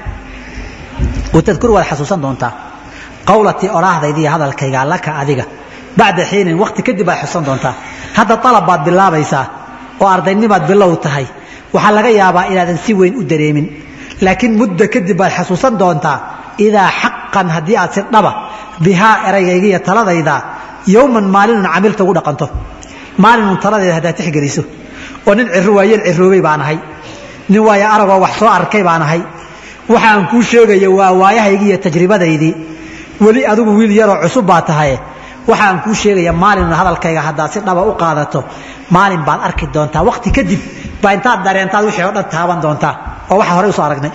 watadkur waad xasuusan doontaa qawlatii odhaahdayda iyo hadalkayga laka adiga bacda xiinin wakti kadib baad xusan doontaa hadda alab baad bilaabaysaa oo ardaynimaad bilow tahay waxaa laga yaabaa inaadan si weyn u dareemin laakiin muddo kadib baad xasuusan doontaa idaa xaqan haddii aad si dhaba bihaa eraygayga iyo taladayda yowman maalinun camilta ugu dhaqanto maalinun taladayda haddaad tixgeliso oo nin ciro waayeel ciroobay baan ahay nin waayo aragoo wax soo arkay baan ahay waxaan kuu sheegaya waa waayahaygii iyo tajribadaydii weli adigu wiil yaroo cusub baa tahaye waxaan kuu sheegaya maalinun hadalkayga haddaad si dhaba u qaadato maalin baad arki doontaa waqti kadib baa intaad dareentaad wixii oo dhan taaban doontaa oo waxa horey usoo aragnay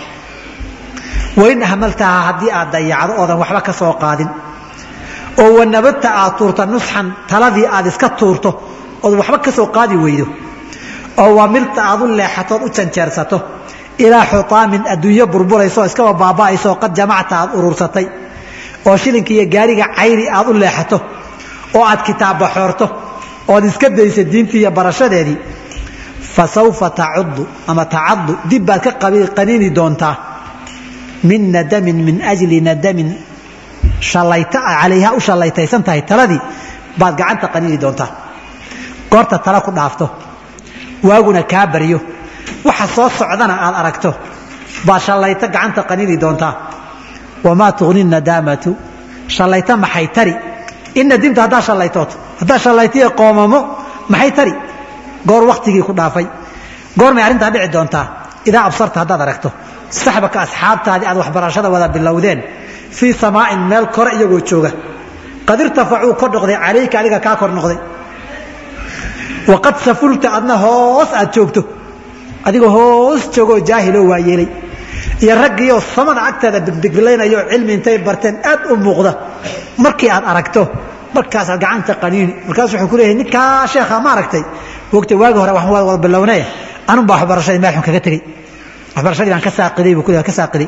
wain ahmaltaha haddii aad dayacdo oodan waxba ka soo qaadin oo wanabadta aad tuurta nusxan taladii aad iska tuurto ood waxba ka soo qaadi weydo oo wamilta aad u leexatood u janjeersato ilaa xutaamin adduunyo burburaysaoo iskaba baaba'aysaoo qad jamacta aad urursatay oo shilinka iyo gaariga cayri aad u leexato oo aad kitaabba xoorto ood iska daysa diintii iyo barashadeedii fa sawfa tacuddu ama tacaddu dib baad ka qaniini doontaa min nadamin min ajli nadamin halayta calayha u shallaytaysan tahay taladii baad gacanta qaniini doontaa goorta tala ku dhaafto waaguna kaa baryo waxa soo socdana aad aragto baad shallayto gacanta qaniini doontaa wamaa tugni nadaamatu shallayto maxay tari in nadimta haddaa shallaytooto haddaa shallaytiyo qoomamo maxay tari goor waktigii ku dhaafay goormay arrintaa dhici doontaa idaa absarta haddaad aragto saxbaka asxaabtaadii aad waxbarashada wada bilowdeen fii samaa'in meel kore iyagoo jooga qad irtafacuu kor noqday calayka adiga kaa kor noqday waqad safulta adna hoos aad joogto adigoo hoos joogoo jaahiloo waa yeelay iyo raggiioo samada agteeda bigbigilaynayoo cilmi intay barteen aad u muuqda markii aad aragto markaasaad gacanta qaniini markaas wuxuu ku leeyahay ninkaa sheekha ma aragtay wogta waagi hore waxaan wada bilownee anun baa waxbarashadii meel xun kaga tegey waxbarashadii baan ka saaqiday buu ku leeyahay ka saaqiday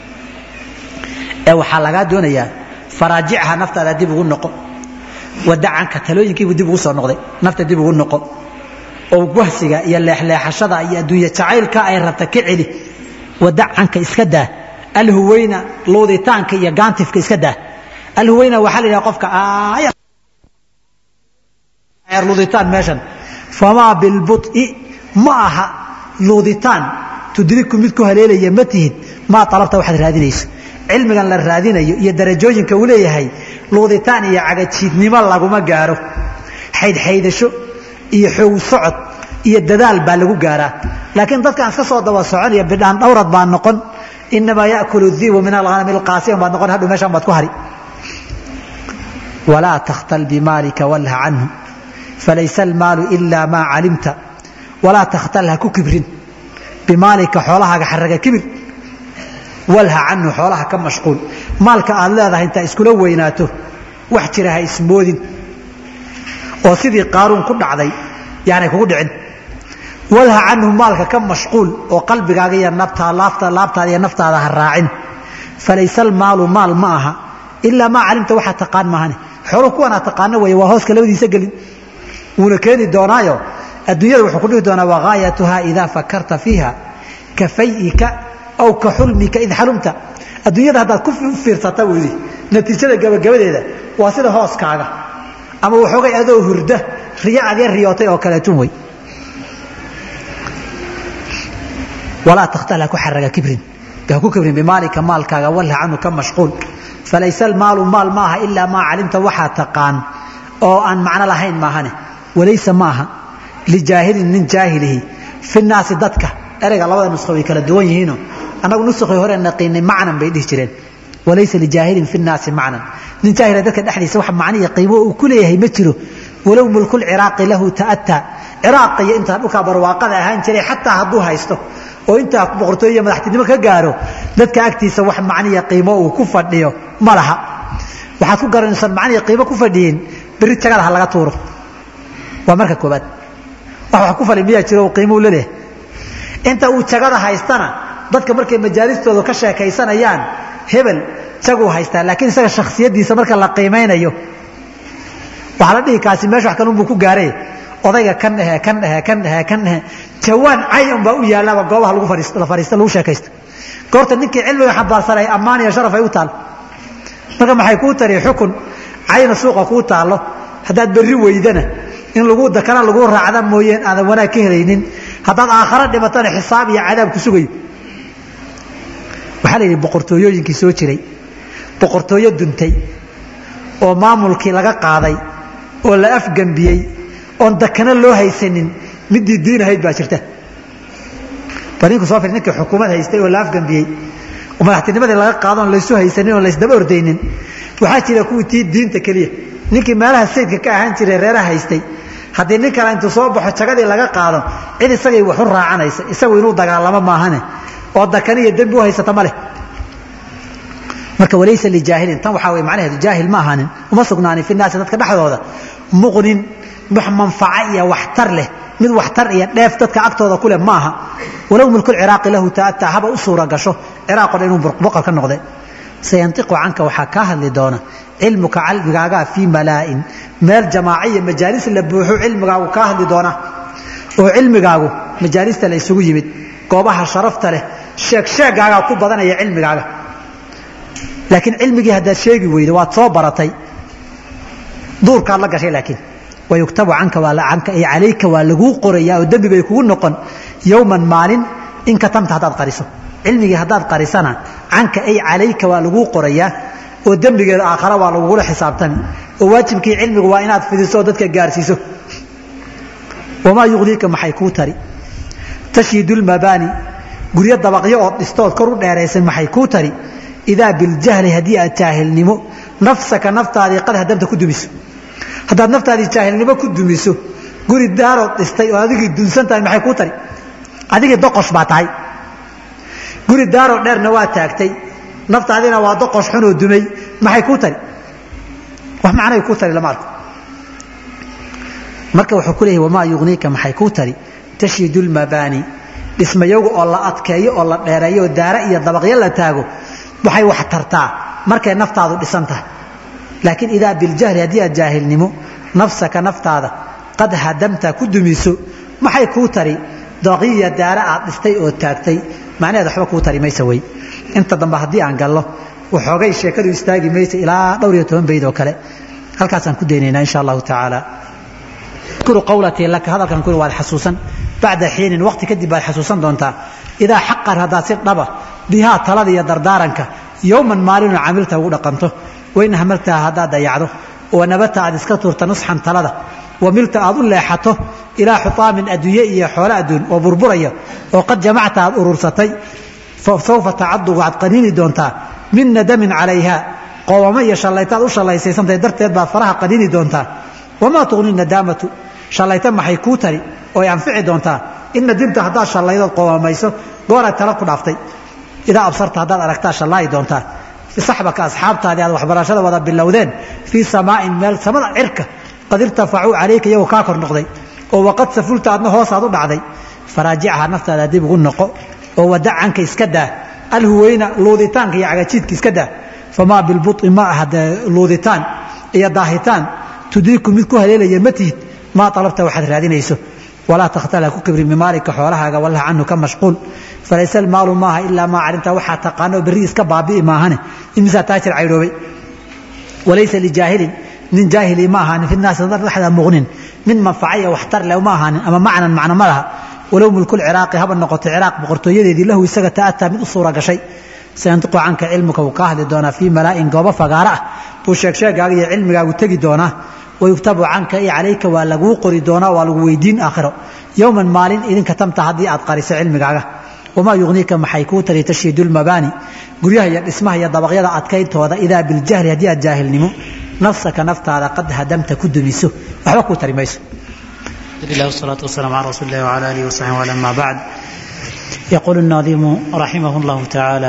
ee waxaa lagaa doonayaa faraajicha naftaada dib ugu noqo wadacanka talooyinkiibuu dib ugu soo noqday nafta dib ugu noqo oo wahsiga iyo leexleexashada iyo adduunye jacaylka ay rabta ka celi wadacanka iska daa alhuweyna luuditaanka iyo gaantifka iska daa alhuweyna waxaa la yidhaha qofka luuditaan meeshan famaa bilbuط'i ma aha luuditaan tudriku mid ku haleelaya ma tihid maa alabta waxaad raadinayso cilmigan la raadinayo iyo darajooyinka uu leeyahay luuditaan iyo cagajiidnimo laguma gaaro xaydxaydasho iyo xoog socod iyo dadaal baa lagu gaaraa laakiin dadkaan iska soo daba soconaya bidhaan dhawrad baa noqon inamaa yakulu diibu min alhanami alqaasiyan baad noqon hadhow meeshaan baad ku hari walaa takhtal bimaalika walha canhu falaysa almaalu ilaa maa calimta walaa takhtal ha ku kibrin bimaalika xoolahaaga xaraga kibir walha canhu xoolaha ka mashquul maalka aad leedahay intaa iskula weynaato wax jira ha ismoodin oo sidii qaaruun ku dhacday yaanay kugu dhicin walha canhu maalka ka mashquul oo qalbigaaga iyo nabtaa laafta laabtaada iyo naftaada ha raacin falaysa almaalu maal ma aha ilaa maa calimta waxaa taqaan maahane xooluhu kuwanaa taqaano weeye waa hooska labadiisa gelin wuuna keeni doonaayo adduunyada wuxuu ku dhihi doonaa wagaayatuhaa idaa fakarta fiiha ka fay'ika aw ka xulmika id xalumta adduunyada haddaad ku fiirsata buu yidhi natiijada gabagabadeeda waa sida hooskaaga ama waxoogay adoo hurda riyo adya riyootay oo kaleetun wey walaa takhtal ha ku xaraga kibrin ha ku kibrin bimaalika maalkaaga walha canhu ka mashquul falaysa almaalu maal ma aha ilaa maa calimta waxaa taqaan oo aan macno lahayn maahane walaysa ma aha lijaahilin nin jaahilihi fi naasi dadka ereyga labada nusqo way kala duwan yihiinoo annagu nuskhii hore naqiinay macnan bay dhihi jireen walaysa lijaahilin fi naasi macnan nin jaahila dadka dhexdiisa wax macno iyo qiimo uu ku leeyahay ma jiro walow mulkul ciraaqi lahu ta'ataa ciraaq iyo intaa dhulkaa barwaaqada ahaan jiray xataa hadduu haysto oo intaa boqortooyo iyo madaxtinimo ka gaaro dadka agtiisa wax macniya qiimo uu ku fadhiyo ma laha waxaad ku garanaysan macniya qiimo ku fadhiyin berri jagada ha laga tuuro waa marka koobaad wax wax ku fali miyaa jiro qiimuu laleeyahay inta uu jagada haystana dadka markay majaalistooda ka sheekaysanayaan hebel jaguu haystaa laakiin isaga shakhsiyaddiisa marka la qiimaynayo waxaa la dhihi kaasi meesha wax kalunbuu ku gaaray odayga kan dhehe kan dhehe kan dhehe kan dhehe jawaan cay un baa u yaalaaba goobaha lagu fadhiisto la fadhiisto lagu sheekaysto goorta ninkii cilmiga xambaarsanay ammaan iyo sharaf ay u taal marka maxay kuu tari xukun cayna suuqa kuu taallo haddaad berri weydana in lagu dakana lagu raacda mooyeen aadan wanaag ka helaynin haddaad aakhara dhimatana xisaab iyo cadaab ku sugayo waxaa la yidhi boqortooyooyinkii soo jiray boqortooyo duntay oo maamulkii laga qaaday oo la afgembiyey oon dakana loo haysanin midii diin ahayd baa jirta bal ninku soo fir ninkii xukuumad haystay oo la afgembiyey oo madaxtinimadii laga qaado oon laysu haysanin oon laysdaba ordaynin waxaa jira kuwii tii diinta keliya ninkii meelaha sayidka ka ahaan jiray reeraha haystay haddii nin kale intuu soo baxo jagadii laga qaado cid isagay wax u raacanaysa isagu inuu dagaalamo maahane oo dakani iyo dembi u haysata ma leh marka walaysa lijaahilin tan waxaa wey macnaheedu jaahil ma ahaanin uma sugnaanin fi naasi dadka dhexdooda muqnin wax manfaco iyo waxtar leh mid waxtar iyo dheef dadka agtooda ku leh ma aha walow mulku ciraaqi lahu ta'ataa haba u suura gasho ciraaqoo dhan inuu boqor ka noqde sayantiqu canka waxaa kaa hadli doona cilmuka calmigaagaa fii malaa'in meel jamaaca iyo majaalis la buuxo cilmigaagu kaa hadli doona oo cilmigaagu majaalista la isugu yimid goobaha sharafta leh sheeg sheegaagaa ku badanaya cilmigaaga laakiin cilmigii haddaad sheegi weydo waad soo baratay duurkaad la gashay laakiin wayuktabu canka canka ay calayka waa laguu qorayaa oo dembi bay kugu noqon yowman maalin in katamta haddaad qariso cilmigii haddaad qarisana canka ay calayka waa laguu qorayaa oo dembigeeda aakhara waa lagugula xisaabtami oo waajibkii cilmigu waa inaad fidiso oo dadka gaarsiiso wamaa yuqdiika maxay kuu tari tashiidu lmabaani guryo dabaqyo ood dhistood kor u dheeraysan maxay kuu tari idaa biljahli haddii aad jaahilnimo nafsaka naftaadii qad hadamta ku dumiso haddaad naftaadii jaahilnimo ku dumiso guri daarood dhistay oo adigii dunsan tahay maxay kuu tari adigii doqosh baa tahay guri daaroo dheerna waa taagtay naftaadina waa doqosh xunoo dumay maxay kuu tari wax macnay kuu tari lama arko marka wuxuu ku leeyahy wamaa yugniika maxay kuu tari tashiidu lmabaani dhismayagu oo la adkeeyo oo la dheereeyo oo daara iyo dabaqyo la taago waxay wax tartaa markay naftaadu dhisan tahay laakiin idaa biljahli haddii aad jaahilnimo nafsaka naftaada qad hadamta ku dumiso maxay kuu tari daqiya daara aad dhistay oo taagtay macnaheed waxba kuu tari maysa wey inta dambe haddii aan gallo waxoogay sheekadu istaagi maysa ilaa dhowr iyo toban bayd oo kale halkaasaan ku daynaynaa insha allahu tacaala udkuru qawlatii laka hadalkan kuri waad xasuusan bacda xiinin waqti kadib baad xasuusan doontaa idaa xaqan haddaad si dhaba bihaa talada iyo dardaaranka yowman maalinoo camilta ugu dhaqanto wain hamaltaha haddaad dayacdo oo nabata aad iska tuurta nusxan talada wamilta aad u leexato ilaa xutaamin adduunye iyo xoolo adduun oo burburaya oo qad jamacta aad urursatay sawfa tacadu waxaad qaniini doontaa min nadamin calayha qoomamo iyo shallaytaad u shallaysaysantay darteed baad faraha qaniini doontaa wamaa tuqni nadaamatu shallayta maxay kuu tari oo ay anfici doontaa in nadimta haddaad shallaydood qoomamayso gooraad tala ku dhaaftay idaa absarta haddaad aragtaa shallaayi doontaa saxbaka asxaabtaadii aad waxbarashada wada bilowdeen fii samaa'in meel samada cirka qad irtafacuu calayka iyagoo kaa kor noqday oo waqad safulta adna hoosaad u dhacday faraajicaha naftaada dib ugu noqo oo wadacanka iska daa alhuweyna luuditaanka iyo cagajiidka iska daa famaa bilbuطi ma aha luuditaan iyo daahitaan tudriku mid ku haleelaya ma tihid maa alabta waxaad raadinayso walaa takhtala ku kibrin bimaalika xoolahaaga wallaha canhu ka mashquul falayse almaalu maaha ilaa maa calimta waxaa taqaano berri iska baabi'i maahane imisaa taajir caydhoobay walaysa lijaahilin nin jaahili ma ahaanin fi naasi dhexda muuqnin min manfacaya waxtar leh ma ahaanin ama macnan macno ma laha walow mulkul ciraaqi haba noqotay ciraaq boqortooyadeedii lahu isaga ta'ataa mid u suura gashay sayantiqu canka cilmuka wuu kaa hadli doonaa fii malaa'in goobo fagaaro ah buu sheegsheegaaga iyo cilmigaagu tegi doonaa wayugtabu canka iyo calayka waa laguu qori doonaa waa lagu weydiin aakhiro yowman maalin idinka tamta haddii aad qariso cilmigaaga wamaa yugniika maxay kuu tari tashiidu lmabaani guryaha iyo dhismaha iyo dabaqyada adkayntooda idaa biljahli haddii aad jaahilnimo nafsaka naftaada qad hadamta ku dumiso waxba kuu tari mayso الله والصلاة والسلام على رسول الله وعلى آله وصحبه وعلى ما بعد يقول الناظم رحمه الله تعالى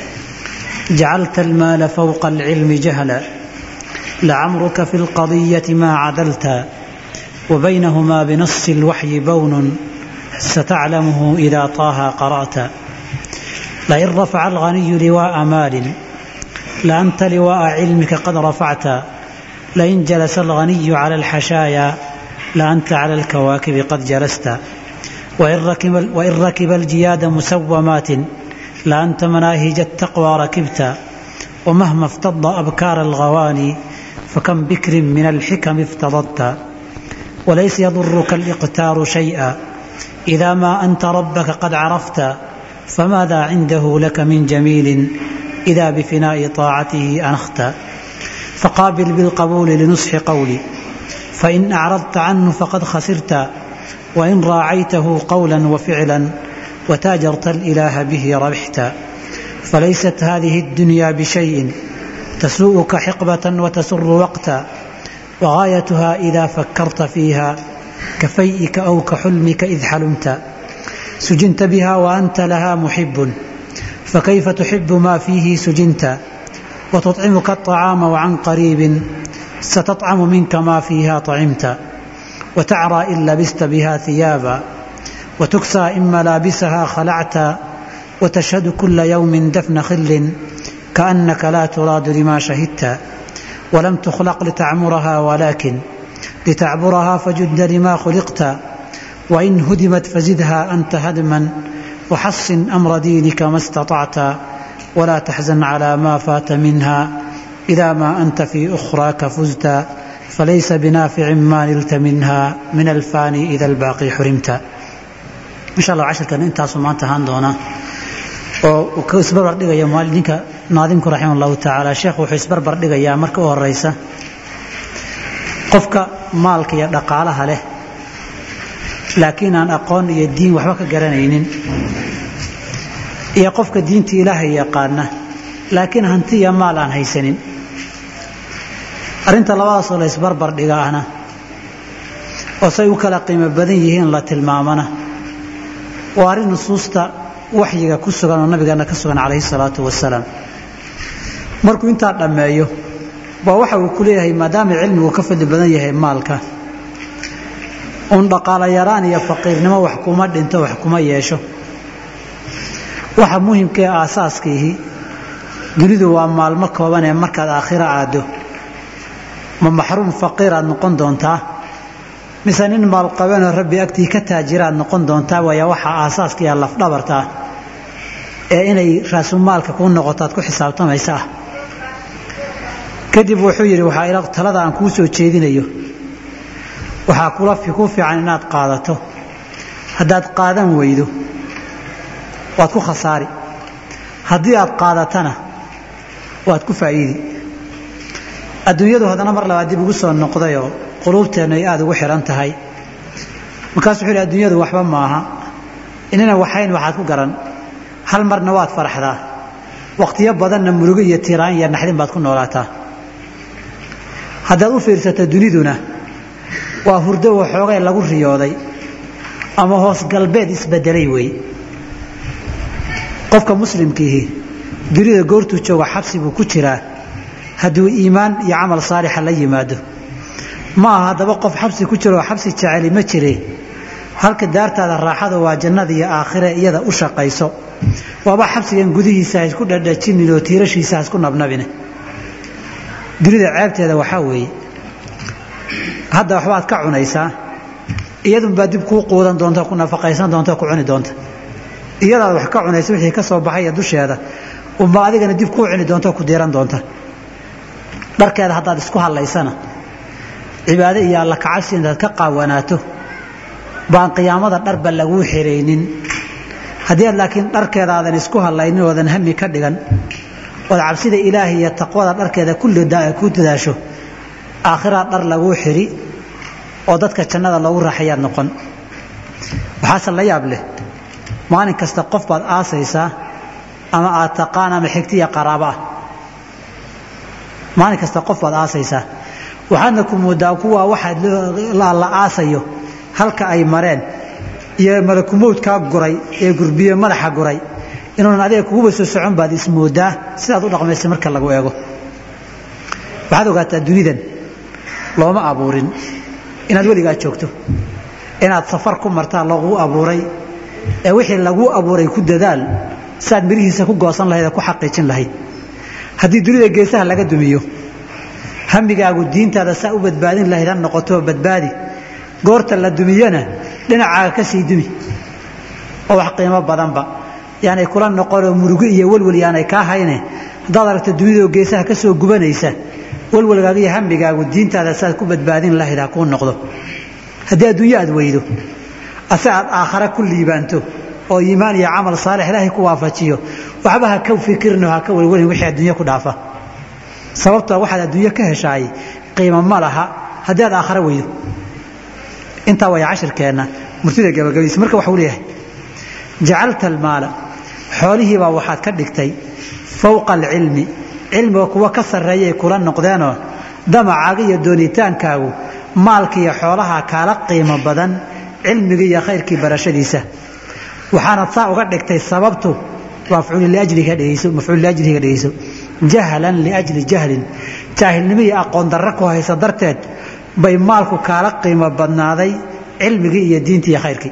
جعلت المال فوق العلم جهلا لعمرك في القضية ما عدلت وبينهما بنص الوحي بون ستعلمه إذا طه قرأت لئن رفع الغني لواء مال لأنت لواء علمك قد رفعت لئن جلس الغني على الحشايا لأنت على الكواكب قد جلست وإن ركب, وإن ركب الجياد مسومات لأنت مناهج التقوى ركبت ومهما افتض أبكار الغواني فكم بكر من الحكم افتضت وليس يضرك الإقتار شيئا إذا ما أنت ربك قد عرفت فماذا عنده لك من جميل إذا بفناء طاعته أنخت فقابل بالقبول لنصح قولي فإن أعرضت عنه فقد خسرت وإن راعيته قولا وفعلا وتاجرت الإله به ربحت فليست هذه الدنيا بشيء تسوءك حقبة وتسر وقتا وغايتها إذا فكرت فيها كفيئك أو كحلمك إذ حلمت سجنت بها وأنت لها محب فكيف تحب ما فيه سجنت وتطعمك الطعام وعن قريب ستطعم منك ما فيها طعمت وتعرى إن لبست بها ثيابا وتكسى إن ملابسها خلعت وتشهد كل يوم دفن خل كأنك لا تراد لما شهدت ولم تخلق لتعمرها ولكن لتعبرها فجد لما خلقت وإن هدمت فزدها أنت هدما وحصن أمر دينك ما استطعت ولا تحزن على ما فات منها إذا ما أنت في أخراك فزت فليس بنافع ما نلت منها من الفاني إذا الباقي حرمت إن شاء الله عشر كان انت سمان تهان دونا oo isbarbar dhigaya maalinka naadimku raximah allahu tacaala sheekhu wuxuu isbarbar dhigayaa marka u horeysa qofka maalka iyo dhaqaalaha leh laakiin aan aqoon iyo diin waxba ka garanaynin iyo qofka diinta ilaahay yaqaana laakiin hanti iyo maal aan haysanin arrinta labadaasoo la isbarbar dhiga ahna oo say u kala qiimo badan yihiin la tilmaamana waa arrin nusuusta waxyiga ku sugan oo nabigeena ka sugan calayhi salaatu wasalaam markuu intaa dhammeeyo baa waxa uu ku leeyahay maadaama cilmigu ka fadli badan yahay maalka uun dhaqaalo yaraan iyo faqiirnimo wax kuma dhinto wax kuma yeesho waxa muhimkaee aasaaskiihi dunidu waa maalmo kooban ee markaad aakhiro aaddo ma maxruum faqiir aad noqon doontaa mise nin maalqabanoo rabbi agtii ka taajira aad noqon doontaa waaya waxaa aasaaska iyo lafdhabarta ah ee inay raasumaalka kuu noqoto aad ku xisaabtamaysa ah kadib wuxuu yidhi waxaa ila talada aan kuu soo jeedinayo waxaa kula ku fiican inaad qaadato haddaad qaadan weydo waad ku khasaari haddii aad qaadatana waad ku faa'iidi adduunyadu haddana mar labaad dib ugu soo noqdayoo quluubteennu ay aada ugu xidhan tahay markaas wuxuu yidhi adduunyadu waxba maaha inana waxayn waxaad ku garan hal marna waad faraxdaa wakhtiyo badanna murugo iyo tiraan iyo naxdin baad ku noolaataa haddaad u fiirsato duniduna waa hurdo waxoogay lagu riyooday ama hoos galbeed isbedelay wey qofka muslimkiihi dunida goortuu jooga xabsi buu ku jiraa hadduu iimaan iyo camal saalixa la yimaado ma aha haddaba qof xabsi ku jiro oo xabsi jeceli ma jire halka daartaada raaxada waa jannada iyo aakhire iyada u shaqayso waaba xabsigan gudihiisa ha isku dhadhajinin oo tiirashiisa ha isku nabnabine dunida ceebteeda waxaa weeye hadda waxbaad ka cunaysaa iyadunbaa dib kuu quudan doonta ku nafaqaysan doonta ku cuni doonta iyadaad wax ka cunaysa wixii ka soo baxaya dusheeda unba adigana dib kuu cuni doonta ku diiran doonta dharkeeda haddaad isku hadlaysana cibaado iyo alla kacabsi intaad ka qaawanaato baan qiyaamada dharba laguu xiraynin haddii aad laakiin dharkeeda aadan isku hadlaynin oodan hami ka dhigan ood cabsida ilaahay iyo taqwada dharkeeda ku dadaasho aakhiraa dhar laguu xiri oo dadka jannada loogu raaxayaad noqon waxaase la yaab leh maalin kasta qof baad aasaysaa ama aad taqaan ama xigti iyo qaraabo ah maalin kasta qof baad aasaysaa waxaadna ku moodaa kuwaa waxaad la aasayo halka ay mareen iyo malakumowdkaa guray ee gurbiye madaxa guray inuunan adiga kuguba soo socon baad ismoodaa sidaad u dhaqmaysa marka lagu eego waxaad ogaataa dunidan looma abuurin inaad weligaa joogto inaad safar ku martaa laguu abuuray ee wixii laguu abuuray ku dadaal siaad mirihiisa ku goosan lahayd ee ku xaqiijin lahayd haddii dunida geesaha laga dumiyo hamigaagu diintaada saa u badbaadin lahayd ha noqotoo badbaadi goorta la dumiyana dhinacaaga ka sii dumi oo wax qiimo badanba yaanay kula noqonoo murugo iyo welwel yaanay kaa hayne haddaad aragto dunidao geesaha ka soo gubanaysa welwelgaaga iyo hamigaagu diintaada saaad ku badbaadin lahayd ha kuu noqdo haddii adduunyo aad weydo ase aad aakhare ku liibaanto oo iimaan iyo camal saalix ilaahay ku waafajiyo waxba ha ka fikirno ha ka welwelin wixii adduunyo ku dhaafa sababtoo waxaad adduunyo ka heshaay qiimo ma laha haddii aad aakhare weydo intaa way cashirkeenna murtida gabagabaysa marka waxuu leeyahay jacalta almaala xoolihiibaa waxaad ka dhigtay fowqa alcilmi cilmiga kuwa ka sarreeyay kula noqdeenoo damacaaga iyo doonitaankaagu maalka iyo xoolaha kaala qiimo badan cilmiga iyo khayrkii barashadiisa waxaanad saa uga dhigtay sababtu mafcuul liajliga dhegeyso jahlan liajli jahlin jaahilnimo iyo aqoon darro ku haysa darteed bay maalku kaala qiimo badnaaday cilmigii iyo diintii iyo khayrkii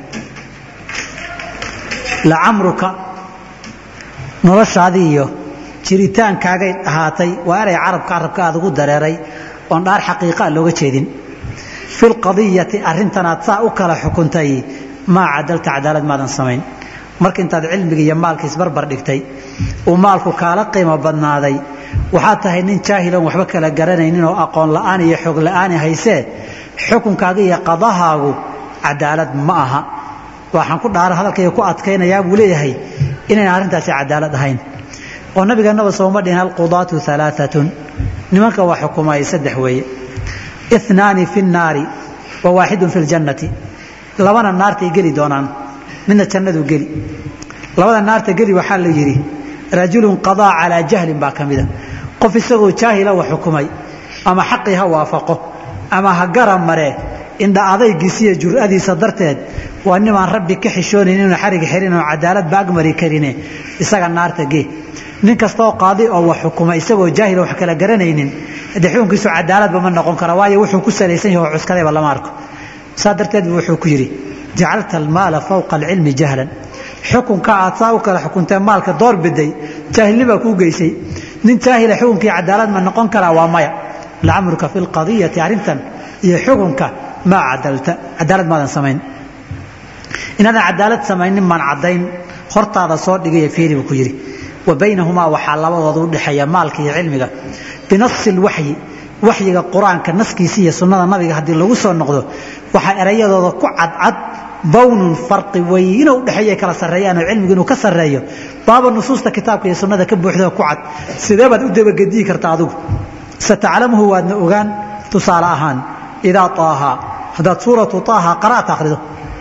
lacamruka noloshaadii iyo jiritaankaagay ahaatay waa eray carabka carabka aad ugu dareeray oon dhaar xaqiiqaa looga jeedin fi lqadiyati arrintanaad saa u kala xukuntay maa cadalta cadaalad maadan samayn marka intaad cilmiga iyo maalka isbarbar dhigtay uu maalku kaala qiimo badnaaday waxaad tahay nin jaahiloon waxba kala garanaynin oo aqoon la'aan iyo xog la'aani haysee xukunkaaga iyo qadahaagu cadaalad ma aha waxaan ku dhaara hadalkayga ku adkaynayaa buu leeyahay inayna arrintaasi cadaalad ahayn oo nabigeennaba sooma dhihin alqudaatu alaaatun nimanka waa xukumayay saddex weeye inaani fi nnaari wa waaxidun fi ljannati labana naartay geli doonaan midna jannaduu geli labada naarta geli waxaa la yidhi rajulun qadaa calaa jahlin baa ka mida qof isagoo jaahila wa xukumay ama xaqii ha waafaqo ama ha gara maree indha adaygiisiiyo jur'adiisa darteed waa nimaan rabbi ka xishoonayn inuu xarig xirin oo cadaaladba agmari karine isaga naarta gee nin kastaoo qaadi oo wax xukuma isagoo jaahila wax kala garanaynin haddee xukunkiisu cadaaladba ma noqon kara waayo wuxuu ku salaysan yahay oo cuskadayba lama arko saa darteed bu wuxuu ku yidhi jacalta almaala fawqa alcilmi jahlan xukunka aad saa u kala xukuntee maalka door biday jaahilnibaa kuu geysay nin jaahila xukunkii cadaalad ma noqon karaa waa maya lacamruka fi lqadiyati arrintan iyo xukunka maa cadalta cadaalad maadan samayn inaadan cadaalad samaynin maan caddayn hortaada soo dhigaya fiiri buu ku yidhi wa baynahumaa waxaa labadooda u dhexeeya maalka iyo cilmiga binasi lwaxyi waxyiga qur-aanka naskiisa iyo sunnada nabiga haddii lagu soo noqdo waxaa erayadooda ku cadcad bawnun farqi weyno udhexeeya kala sarreeyaan oo cilmigu inuu ka sarreeyo baaba nusuusta kitaabka iyo sunnada ka buuxda ku cad sidee baad u dabagediyi karta adigu sataclamuhu waadna ogaan tusaale ahaan idaa taaha haddaad suuratu taaha qara'ta akhrido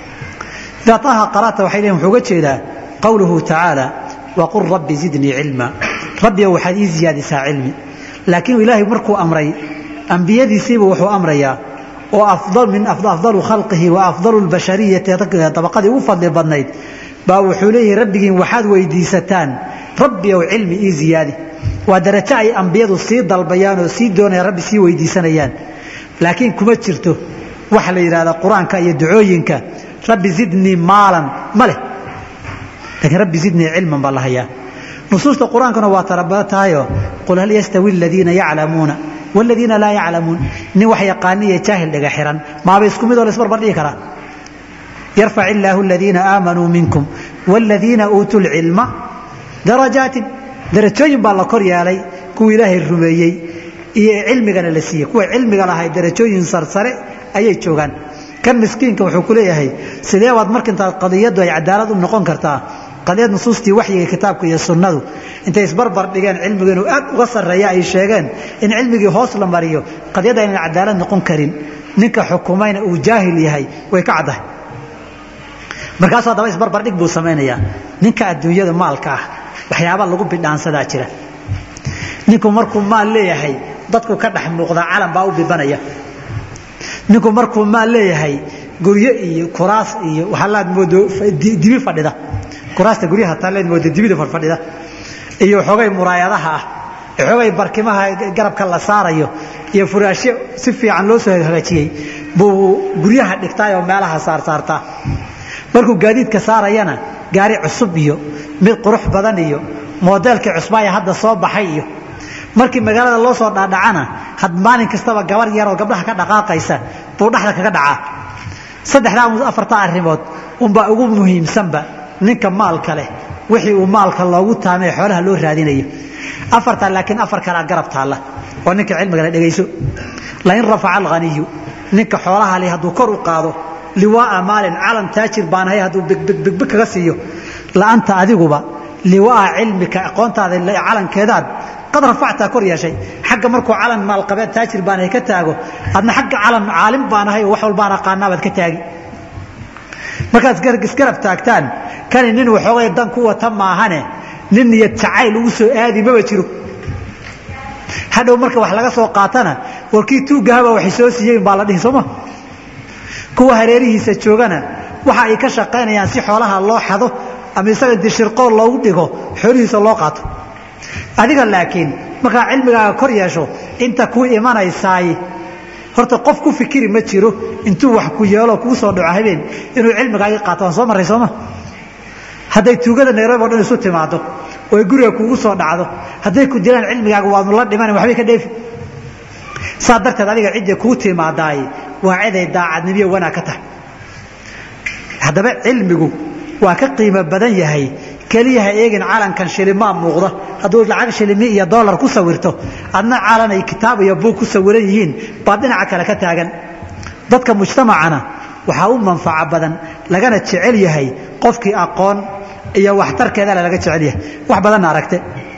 idaa taaha qara'ta waxay leeyihin wuxuu uga jeedaa qowluhu tacaala waqul rabbi zidnii cilma rabbiga waxaad ii ziyaadisaa cilmi laakiin ilaahay markuu amray ambiyadiisiiba wuxuu amrayaa oo afdal min afdalu khalqihi wa afdalu lbashariyati dabaqadii ugu fadli badnayd baa wuxuu leeyahay rabbigiin waxaad weydiisataan rabbi ow cilmi ii ziyaadi waa darajo ay ambiyadu sii dalbayaan oo sii doonayaan rabbi sii weydiisanayaan laakiin kuma jirto waxa la yidhahda qur-aanka iyo ducooyinka rabbi zidnii maalan ma leh laakiin rabbi zidnii cilman baa la hayaa nusuusta qur-aankuna waa tarabada tahayoo qul hal yastawi aladiina yaclamuuna wladiina laa yaclamuun nin wax yaqaani iyo jaahil dhiga xihan maaba isku midoo laisbarbar dhigi karaa yarfac illaahu aladiina aamanuu minkum wاladiina uutuu lcilma darajaatin darajooyin baa la kor yeelay kuwa ilaahay rumeeyey iyo cilmigana la siiyey kuwa cilmiga lahay darajooyin sarsare ayay joogaan kan miskiinka wuxuu ku leeyahay sidee baad markintaad qadiyaddu ay cadaalad u noqon kartaa qadiyad nusuustii waxyiga kitaabka iyo sunnadu intay isbarbar dhigeen cilmigu inuu aad uga sarreeya ay sheegeen in cilmigii hoos la mariyo qadiyadda aynan cadaalad noqon karin ninka xukumayna uu jaahil yahay way ka caddahay markaasuu haddaba isbarbardhig buu samaynayaa ninka adduunyada maalka ah waxyaaba lagu bidhaansadaa jira ninku markuu maal leeyahay dadku ka dhex muuqdaa calan baa u bibanaya ninku markuu maal leeyahay guryo iyo kuraas iyo waxaalaad moodo dibi fadhida kuraasta guryaha taalleed moodo dibida fadhida iyo xoogay muraayadaha ah xoogay barkimaha garabka la saarayo iyo furaashyo si fiican loo soo hagaajiyey buu guryaha dhigtaay oo meelaha saarsaartaa markuu gaadiidka saarayana gaari cusub iyo mid qurux badan iyo moodeelkii cusbaaya hadda soo baxay iyo markii magaalada loo soo dhaadhacana had maalin kastaba gabar yaroo gabdhaha ka dhaqaaqaysa buu dhexda kaga dhacaa saddexdaa afartaa arrimood unbaa ugu muhiimsanba ninka maalka leh wixii uu maalka loogu taamay xoolaha loo raadinayo afartaa laakiin afar kalea garab taalla oo ninka cilmigana dhegayso lain rafaca alghaniyu ninka xoolaha leh hadduu kor u qaado liwaaa maalin calan taajir baanahay hadduu bigbig kaga siiyo la'anta adiguba liwaaa cilmika aqoontaada calankeedaad qad rafactaa kor yeeshay xagga markuu calan maalqabeed taajir baanahay ka taago adna xagga calan caalim baanahay oo wax walbaan aqaanaabaad ka taagi markaad isgarab taagtaan kani nin waxoogay dan ku wata maahane nin niyad jacayl ugu soo aadi maba jiro hadhow marka wax laga soo qaatana warkii tuugahaba waxay soo siiyeen baa la dhihi sooma kuwa hareerihiisa joogana waxa ay ka shaqaynayaan si xoolaha loo xado ama isaga inti shirqool loogu dhigo xoolihiisa loo qaato adiga laakiin markaa cilmigaaga kor yeesho inta kuu imanaysaay horta qof ku fikiri ma jiro intuu wax ku yeelo kuu soo dhaco habeen inuu cilmigaagii qaato waan soo marray sooma hadday tuugada nairobi o dhan isu timaado oo ay guriga kuugu soo dhacdo hadday ku dilaan cilmigaaga waadnu la dhiman waxbay ka dheefi saa darteed adiga cidda kuu timaadaay waa ciday daacadnimiyo wanaag ka tahay haddaba cilmigu waa ka qiimo badan yahay keliyaha eegin calankan shilimaa muuqda hadduu lacag shilimi iyo dolar ku sawirto adna calan ay kitaab iyo buug ku sawiran yihiin baad dhinaca kale ka taagan dadka mujtamacana waxaa u manfaco badan lagana jecel yahay qofkii aqoon iyo waxtarkeedale laga jecel yahay wax badanna aragte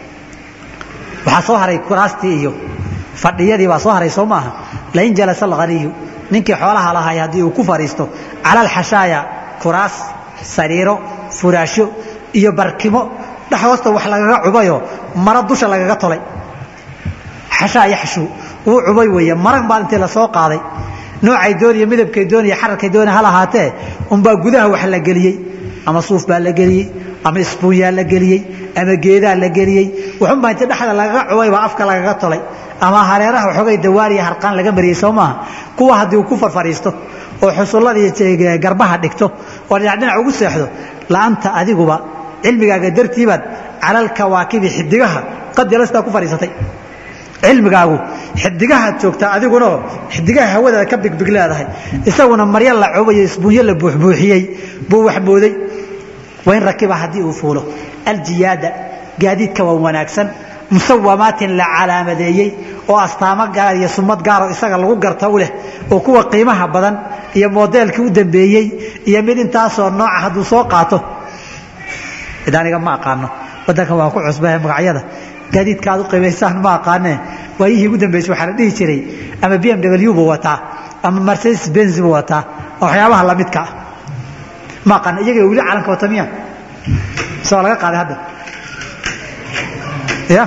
waxaa soo haray kuraastii iyo fadhiyadii baa soo haray soo maaha lain jalasa alghaniyu ninkii xoolaha lahay haddii uu ku fadhiisto cala alxashaaya kuraas sariiro furaashyo iyo barkimo dhex hoosta wax lagaga cubayo maro dusha lagaga tolay xashaa yaxshu wuu cubay weeye maran baa intii lasoo qaaday noocay dooniyo midabkay dooniyo xararkay dooniya hal ahaatee unbaa gudaha wax la geliyey ama suuf baa la geliyey ama isbuunyaa la geliyey ama geedaa la geliyey wuxunbaa intii dhexda lagaga cubay baa afka lagaga tolay ama hareeraha waxoogay dawaariya harqaan laga mariyey soo maaha kuwa haddii uu ku farfadhiisto oo xusulladii garbaha dhigto oo dhinac dhinac ugu seexdo la'anta adiguba cilmigaaga dartiibaad calalkawaakibi xidigaha qad jalastaa ku fadhiisatay cilmigaagu xidigahaad joogtaa adigunao xidigaha hawadaada ka bigbig leedahay isaguna maryo la cubayo isbuunyo la buuxbuuxiyey buu wax mooday wain rakiba haddii uu fuulo aljiyaada gaadiidka waa wanaagsan musawamaatin la calaamadeeyey oo astaamo gaar iyo sumad gaaroo isaga lagu garta u leh oo kuwa qiimaha badan iyo modeelkii u dambeeyey iyo mid intaasoo nooca hadduu soo qaato id aniga ma aqaano wadankan waa ku cusbahe magacyada gaadiidka aad u qiimaysaan ma aqaanee waayihii ugu dambeysay waxaa la dhihi jiray ama b m w buu wataa ama mercedes benz buu wataa oo waxyaabaha lamidka ah ma aqaana iyaga weli calanka wata miya soo laga qaaday hadda ya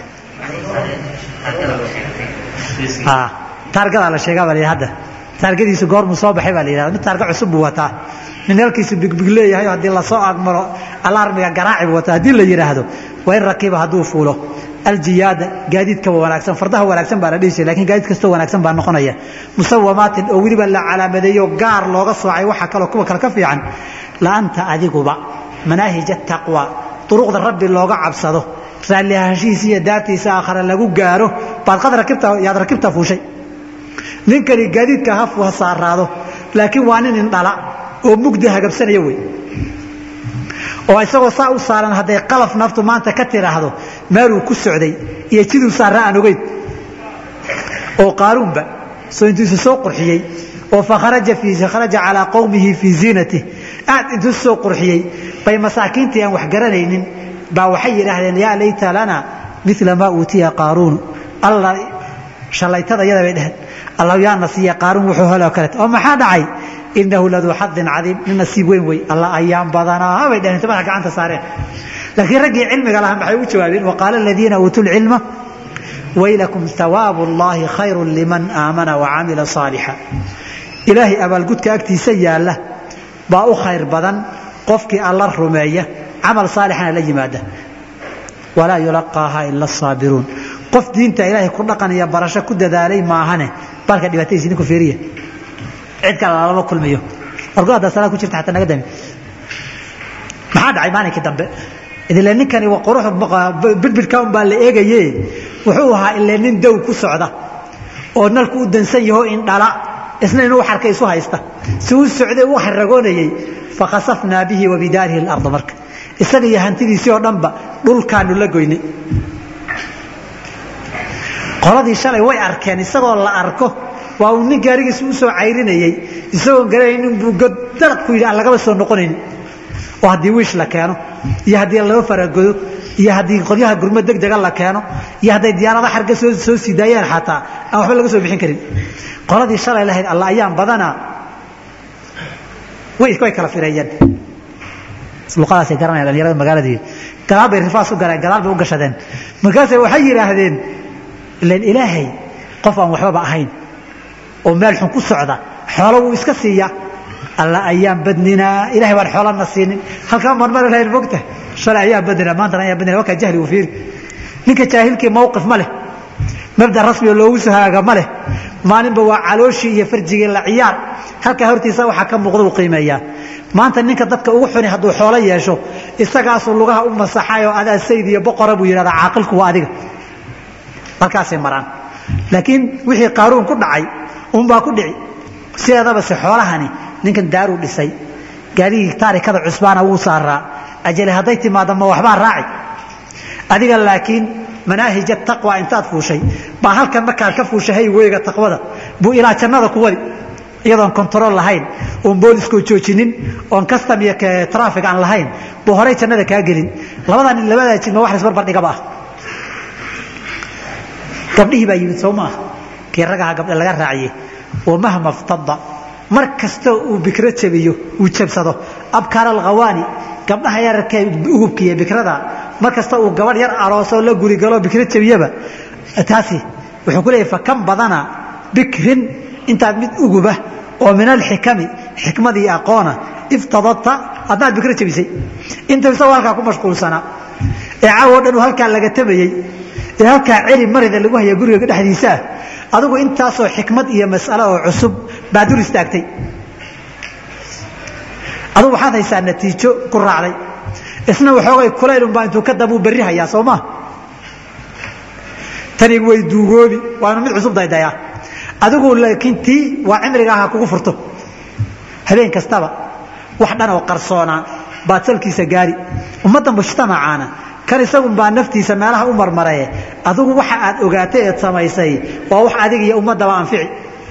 taargadaa la sheegaa baa la hadda taargadiisu goormuu soo baxay baa la yihahda mid taarga cusub buu wataa nin halkiisu bigbig leeyahay haddii lasoo agmaro alarmiga garaaci buu wataa haddii la yidhaahdo waa in rakiiba hadduu fuulo aljiyaada gaadiidka wanaagsan fardaha wanaagsan baa la dhihi jiray lakin gaadiid kastoo wanaagsan baa noqonaya musawamaatin oo weliba la calaamadeeyo gaar looga soocay waxa kaloo kuwa kale ka fiican laanta adiguba manaahija taqwa duruqda rabbi looga cabsado raalli ahaanshihiisa iyo daartiisa aakhare lagu gaaro baad qad rakibta yaad rakibta fuushay ninkani gaadiidka ha saaraado laakiin waa nin indhala oo mugdi hagabsanaya wey oo isagoo saa u saaran hadday qalaf naftu maanta ka tiraahdo meeluu ku socday iyo jiduu saarra aan ogeyn oo qaaruunba soo intuusu soo qurxiyey oo fakharaja kharaja calaa qowmihi fii ziinatih aad intuu soo qurxiyey bay masaakiintii aan wax garanaynin baa waxay yidhaahdeen yaa layta lana mila maa uutiya qaaruun alla shalaytada yada bay dheheen alla yaa nasiiya qaaruun wuxuu heloo kaleet oo maxaa dhacay inahu laduu xadin cadiim nin nasiib weyn wey alla ayaan badanaa bay dheheen madaxa gacanta saareen laakiin raggii cilmiga lahaa maxay u jawaabeen waqaala aladiina uutuu lcilma waylakum hawaabu اllahi khayru liman aamana wacamila saalixa ilaahay abaalgudka agtiisa yaalla baa u khayr badan qofkii alla rumeeya camal saalixana la yimaada walaa yulaqaaha ila asaabiruun qof diinta ilaahay ku dhaqanaya barasho ku dadaalay maahane balka dhibaatadiisa idinku fiiriya cid kale lalama kulmiyo wargo haddaa salaa ku jirta xataa naga dami maxaa dhacay maalinkii dambe idile ninkani qurux bidbidka un baa la eegaye wuxuu ahaa ile nin dow ku socda oo nalku u dansan yaho indhala isna inuu xarka isu haysta si u socday u haragoonayey fakhasafnaa bihi wa bidaarihi اlarda marka isaga iyo hantidiisii oo dhanba dhulkaanu la goynay qoladii shalay way arkeen isagoo la arko waa uu nin gaarigiisa u soo cayrinayey isagoon garanayn inbuu dalaq ku yidhi aan lagaba soo noqonayn oo haddii wiish la keeno iyo haddii laba faragodo iyo haddii qolyaha gurmo degdega la keeno iyo hadday diyaarada xarga soo soo sii daayeen xataa aan waxba laga soo bixin karin qoladii shalay lahayd alla ayaan badanaa way way kala fireeyeen luqadaasay garanayaan dhalinyarada magaaladii gadaal bay rifaas u galeen gadaal bay u gashadeen markaasay waxay yidhaahdeen ilan ilaahay qof aan waxbaba ahayn oo meel xun ku socda xoolo wuu iska siiya alla ayaan badninaa ilahay baan xoolana siinin halkaa marmar lahayn mogta shalay ayaan badninaa maantana ayaan badninaa wakaa jahli u fiiri ninka jaahilkii mawqif ma leh mabda rasmiga loogu soo hagaaga ma leh maalinba waa calooshii iyo farjigii la ciyaar halkaa hortiisa waxaa ka muuqda uu qiimeeyaa maanta ninka dadka ugu xuni hadduu xoolo yeesho isagaasuu lugaha u masaxay oo adaa sayd iyo boqora buu yidhahdaa caaqilku waa adiga halkaasay maraan laakiin wixii qaaruun ku dhacay unbaa ku dhici sideedaba se xoolahani ninkan daaruu dhisay gaarigii taarikada cusbaana wuu saaraa ajale hadday timaado ma waxbaa raaci adiga laakiin manaahija taqwa intaad fuushay baa halkan markaad ka fuushay hayweyga taqwada buu ilaa jannada ku wadi iyadoon kontarool lahayn oon booliskoo joojinin oon custom iyo trafig aan lahayn buu horay jannada kaa gelin labadaa nin labadaa jid ma wax laisbarbar dhigaba ah gabdhihii baa yimid soo maaha kii ragaha gabdha laga raaciyey wamahma ftada mar kastoo uu bikro jabiyo uu jabsado abkaar alkhawaani gabdhaha yararkee ugubka iyo bikrada mar kasta uu gabadh yar aroosoo la gurigalo bikro jabiyaba taasi wuxuu ku leeyahy fakan badana bikrin intaad mid uguba oo min alxikami xikmadii aqoona iftadadta adnaad bikro jabisay inta isagoo halkaa ku mashquulsanaa ee caawo dhan uu halkaa laga tabayey ee halkaa celi marida lagu haya guriga dhexdiisaa adigu intaasoo xikmad iyo mas'alo oo cusub baa dur istaagtay adugu waxaad haysaa natiijo ku raacday isna waxoogay kulaylunbaa intuu ka dabuu berri hayaa soo maa tani way duugoobi waanu mid cusub daydayaa adigu laakiin tii waa cimriga aha kugu furto habeen kastaba wax dhan oo qarsoonaa baad salkiisa gaari ummadda mujtamacaana kan isagun baa naftiisa meelaha u marmaraye adigu waxa aad ogaatay eed samaysay waa wax adiga iyo ummaddaba anfici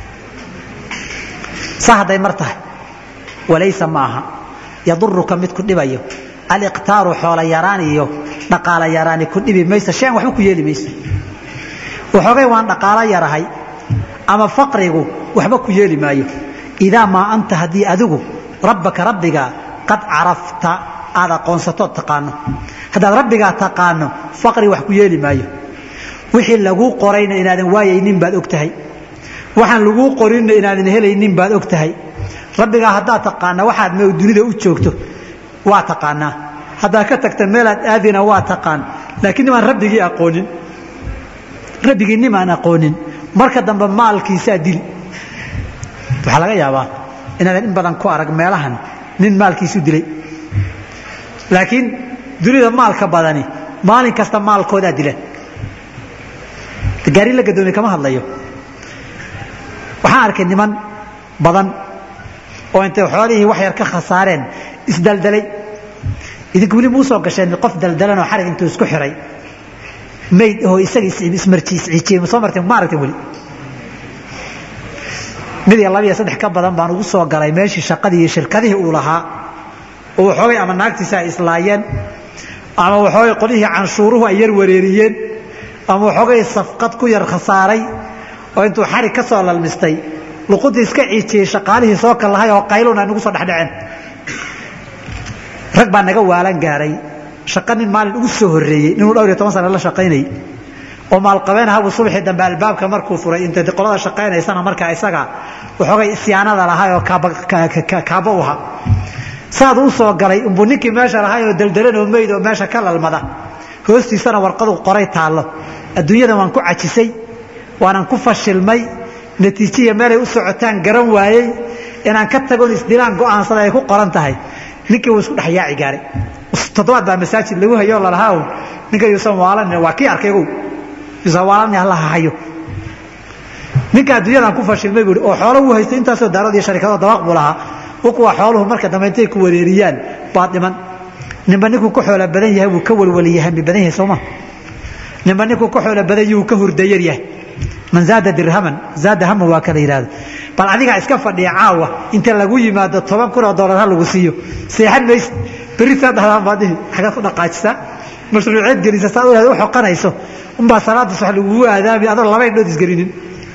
sa hadday mar tahay walaysa maaha yaduruka mid ku dhibayo aliqtaaru xoola yaraan iyo dhaqaala yaraani ku dhibi maysa shan waxba ku yeeli mayso waxoogay waan dhaqaalo yarahay ama faqrigu waxba ku yeeli maayo idaa maa anta haddii adigu rabbaka rabbiga qad carafta aad aqoonsatood taqaano haddaad rabbigaa taqaano faqri wax ku yeeli maayo wixii laguu qorayna inaadan waayaynin baad og tahay waxaan laguu qorinna inaadan helaynin baad og tahay rabbigaa haddaad taqaana waxaad m dunida u joogto waa taqaanaa haddaad ka tagta meelaad aadina waa taqaan laakiin nimaan rabbigii aqoonin rabbigii nimaan aqoonin marka dambe maalkiisaa dili waxaa laga yaabaa inaadan in badan ku arag meelahan nin maalkiisu dilay laakiin dunida maalka badani maalin kasta maalkoodaa dila gaari la gadoomay kama hadlayo waxaan arkay niman badan oo intay xoolihii wax yar ka khasaareen isdaldalay idinka weli muu soo gasheen qof daldalanoo xarig intuu isku xiray mayd oo isaga ismarjiisciijiyey ma soo marteen ma aragteen weli mid iyo laba iyo saddex ka badan baan ugu soo galay meeshii shaqadii iyo shirkadihii uu lahaa oo waxoogay ama naagtiisa ay islaayeen ama waxoogay qolihii canshuuruhu ay yar wareeriyeen ama waxoogay safqad ku yar khasaaray oo intuu xarig ka soo lalmistay luquntii iska ciijiyey shaqaalihii soo kal lahay oo qayluna nagu soo dhexdhaceen rag baa naga waalan gaaray shaqa nin maalin ugu soo horreeyey ninuu dhowr iyo toban sana la shaqaynayay oo maalqabeen ahabu subaxii dambe albaabka markuu furay intay qolada shaqaynaysana markaa isaga waxoogay isyaanada lahay oo kaabo u ahaa saad u soo galay umbuu ninkii meesha lahay oo daldalan oo meyd oo meesha ka lalmada hoostiisana warqadu qoray taallo adduunyada waan ku cajisay waanan ku fashilmay natiijiya meelay u socotaan garan waayey inaan ka tagon isdilaan go'aansada ay ku qoran tahay ninkii wuu isku dhexyaaci gaaray toddobaad baa masaajid lagu hayo lalahaa ninka yuusan waalan waa kii arkaygow yuusan waalan allaha hayo ninka adduunyadan ku fashilmay buuri oo xoolo uu haystay intaasoo daarad iyo sharikado dabaq buu lahaa kuwa xooluhu marka dambe intay ku wareeriyaan baad dhiman ninba ninkuu ka xoola badan yahay wuu ka walwaliyahami badan yahay sooma ninba ninkuu ka xoola badan yahay wuu ka hurdayar yahay man zaada dirhaman zaada haman waa kala yidhahdo bal adigaa iska fadhiya caawa inta lagu yimaado toban kun oo dollar ha lagu siiyo seexan mayse berri saa dhahdaan baad dhihi xagaad ku dhaqaajisaa mashruuceed gelisa saad u u xoqanayso unbaa salaada sax lagugu aadaami adoo laba indhood isgelinin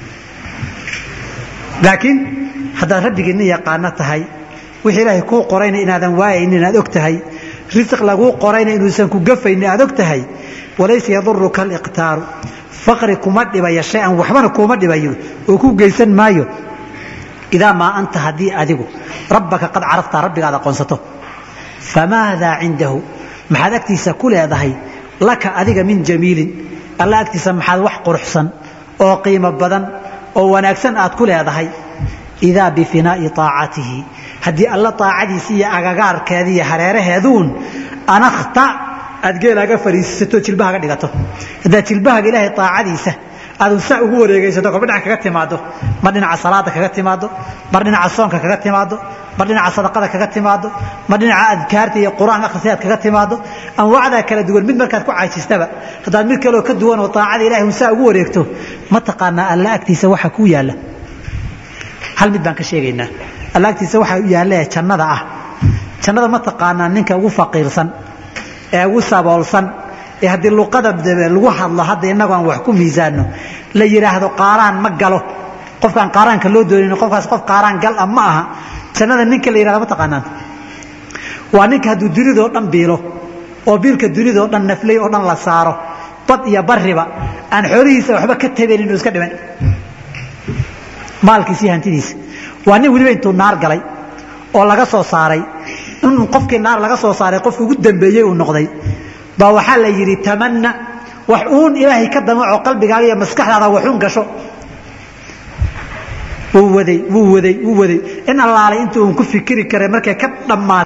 laakiin haddaad rabbigiinna yaqaano tahay wixii ilaahay kuu qorayna inaadan waayaynin aad og tahay risiq laguu qorayna inuusan ku gafaynin aad og tahay walaysa yaduruka aliqtaaru faqri kuma dhibayo shay-an waxbana kuuma dhibayo oo ku geysan maayo idaa maa anta haddii adigu rabbaka qad caraftaa rabbigaad aqoonsato famaadaa cindahu maxaad agtiisa ku leedahay laka adiga min jamiilin alla agtiisa maxaad wax quruxsan oo qiimo badan oo wanaagsan aad ku leedahay idaa bifinaa'i aacatihi haddii alla aacadiisa iyo agagaarkeeda iyo hareeraheeduun anakta aad geelaaga fariisisato jilbahaga dhigato haddaad jilbahaga ilaahay aacadiisa aadu saa ugu wareegaysato kolba dhinac kaga timaado mar dhinaca salaada kaga timaado mar dhinaca soonka kaga timaado mar dhinaca sadaqada kaga timaado mar dhinaca adkaarta iyo qur-aan akhrisaad kaga timaado anwaacdaa kala duwan mid markaad ku caajistaba haddaad mid kaleo ka duwan oo aacada ilahay un saa ugu wareegto ma taqaanaa alla agtiisa waxa kuu yaalla hal mid baan ka sheegaynaa alla agtiisa waxa yaalle jannada ah jannada ma taqaanaa ninka ugu faqiirsan ee ugu saboolsan ee haddii luqada lagu hadlo hadda innagu aan wax ku miisaano la yidhaahdo qaaraan ma galo qofkaan qaaraanka loo doonin qofkaas qof qaaraan gal ah ma aha jannada ninka la yidhahdo ma taqaanaan waa ninka hadduu dunidoo dhan biilo oo biilka dunidoo dhan naflay oo dhan la saaro bad iyo bariba aan xoolihiisa waxba ka tabayn inuu iska dhiman maalkiisa iyo hantidiisa waa nin weliba intuu naar galay oo laga soo saaray in qofkii naar laga soo saaray qofki ugu dambeeyey uu noqday baa waxaa la yidhi tamanna wax uun ilaahay ka damaco qalbigaaga iyo maskaxdaada waxuun gasho wuu waday wuu waday wuu waday in allaalay intuu uun ku fikiri karay markay ka dhammaatay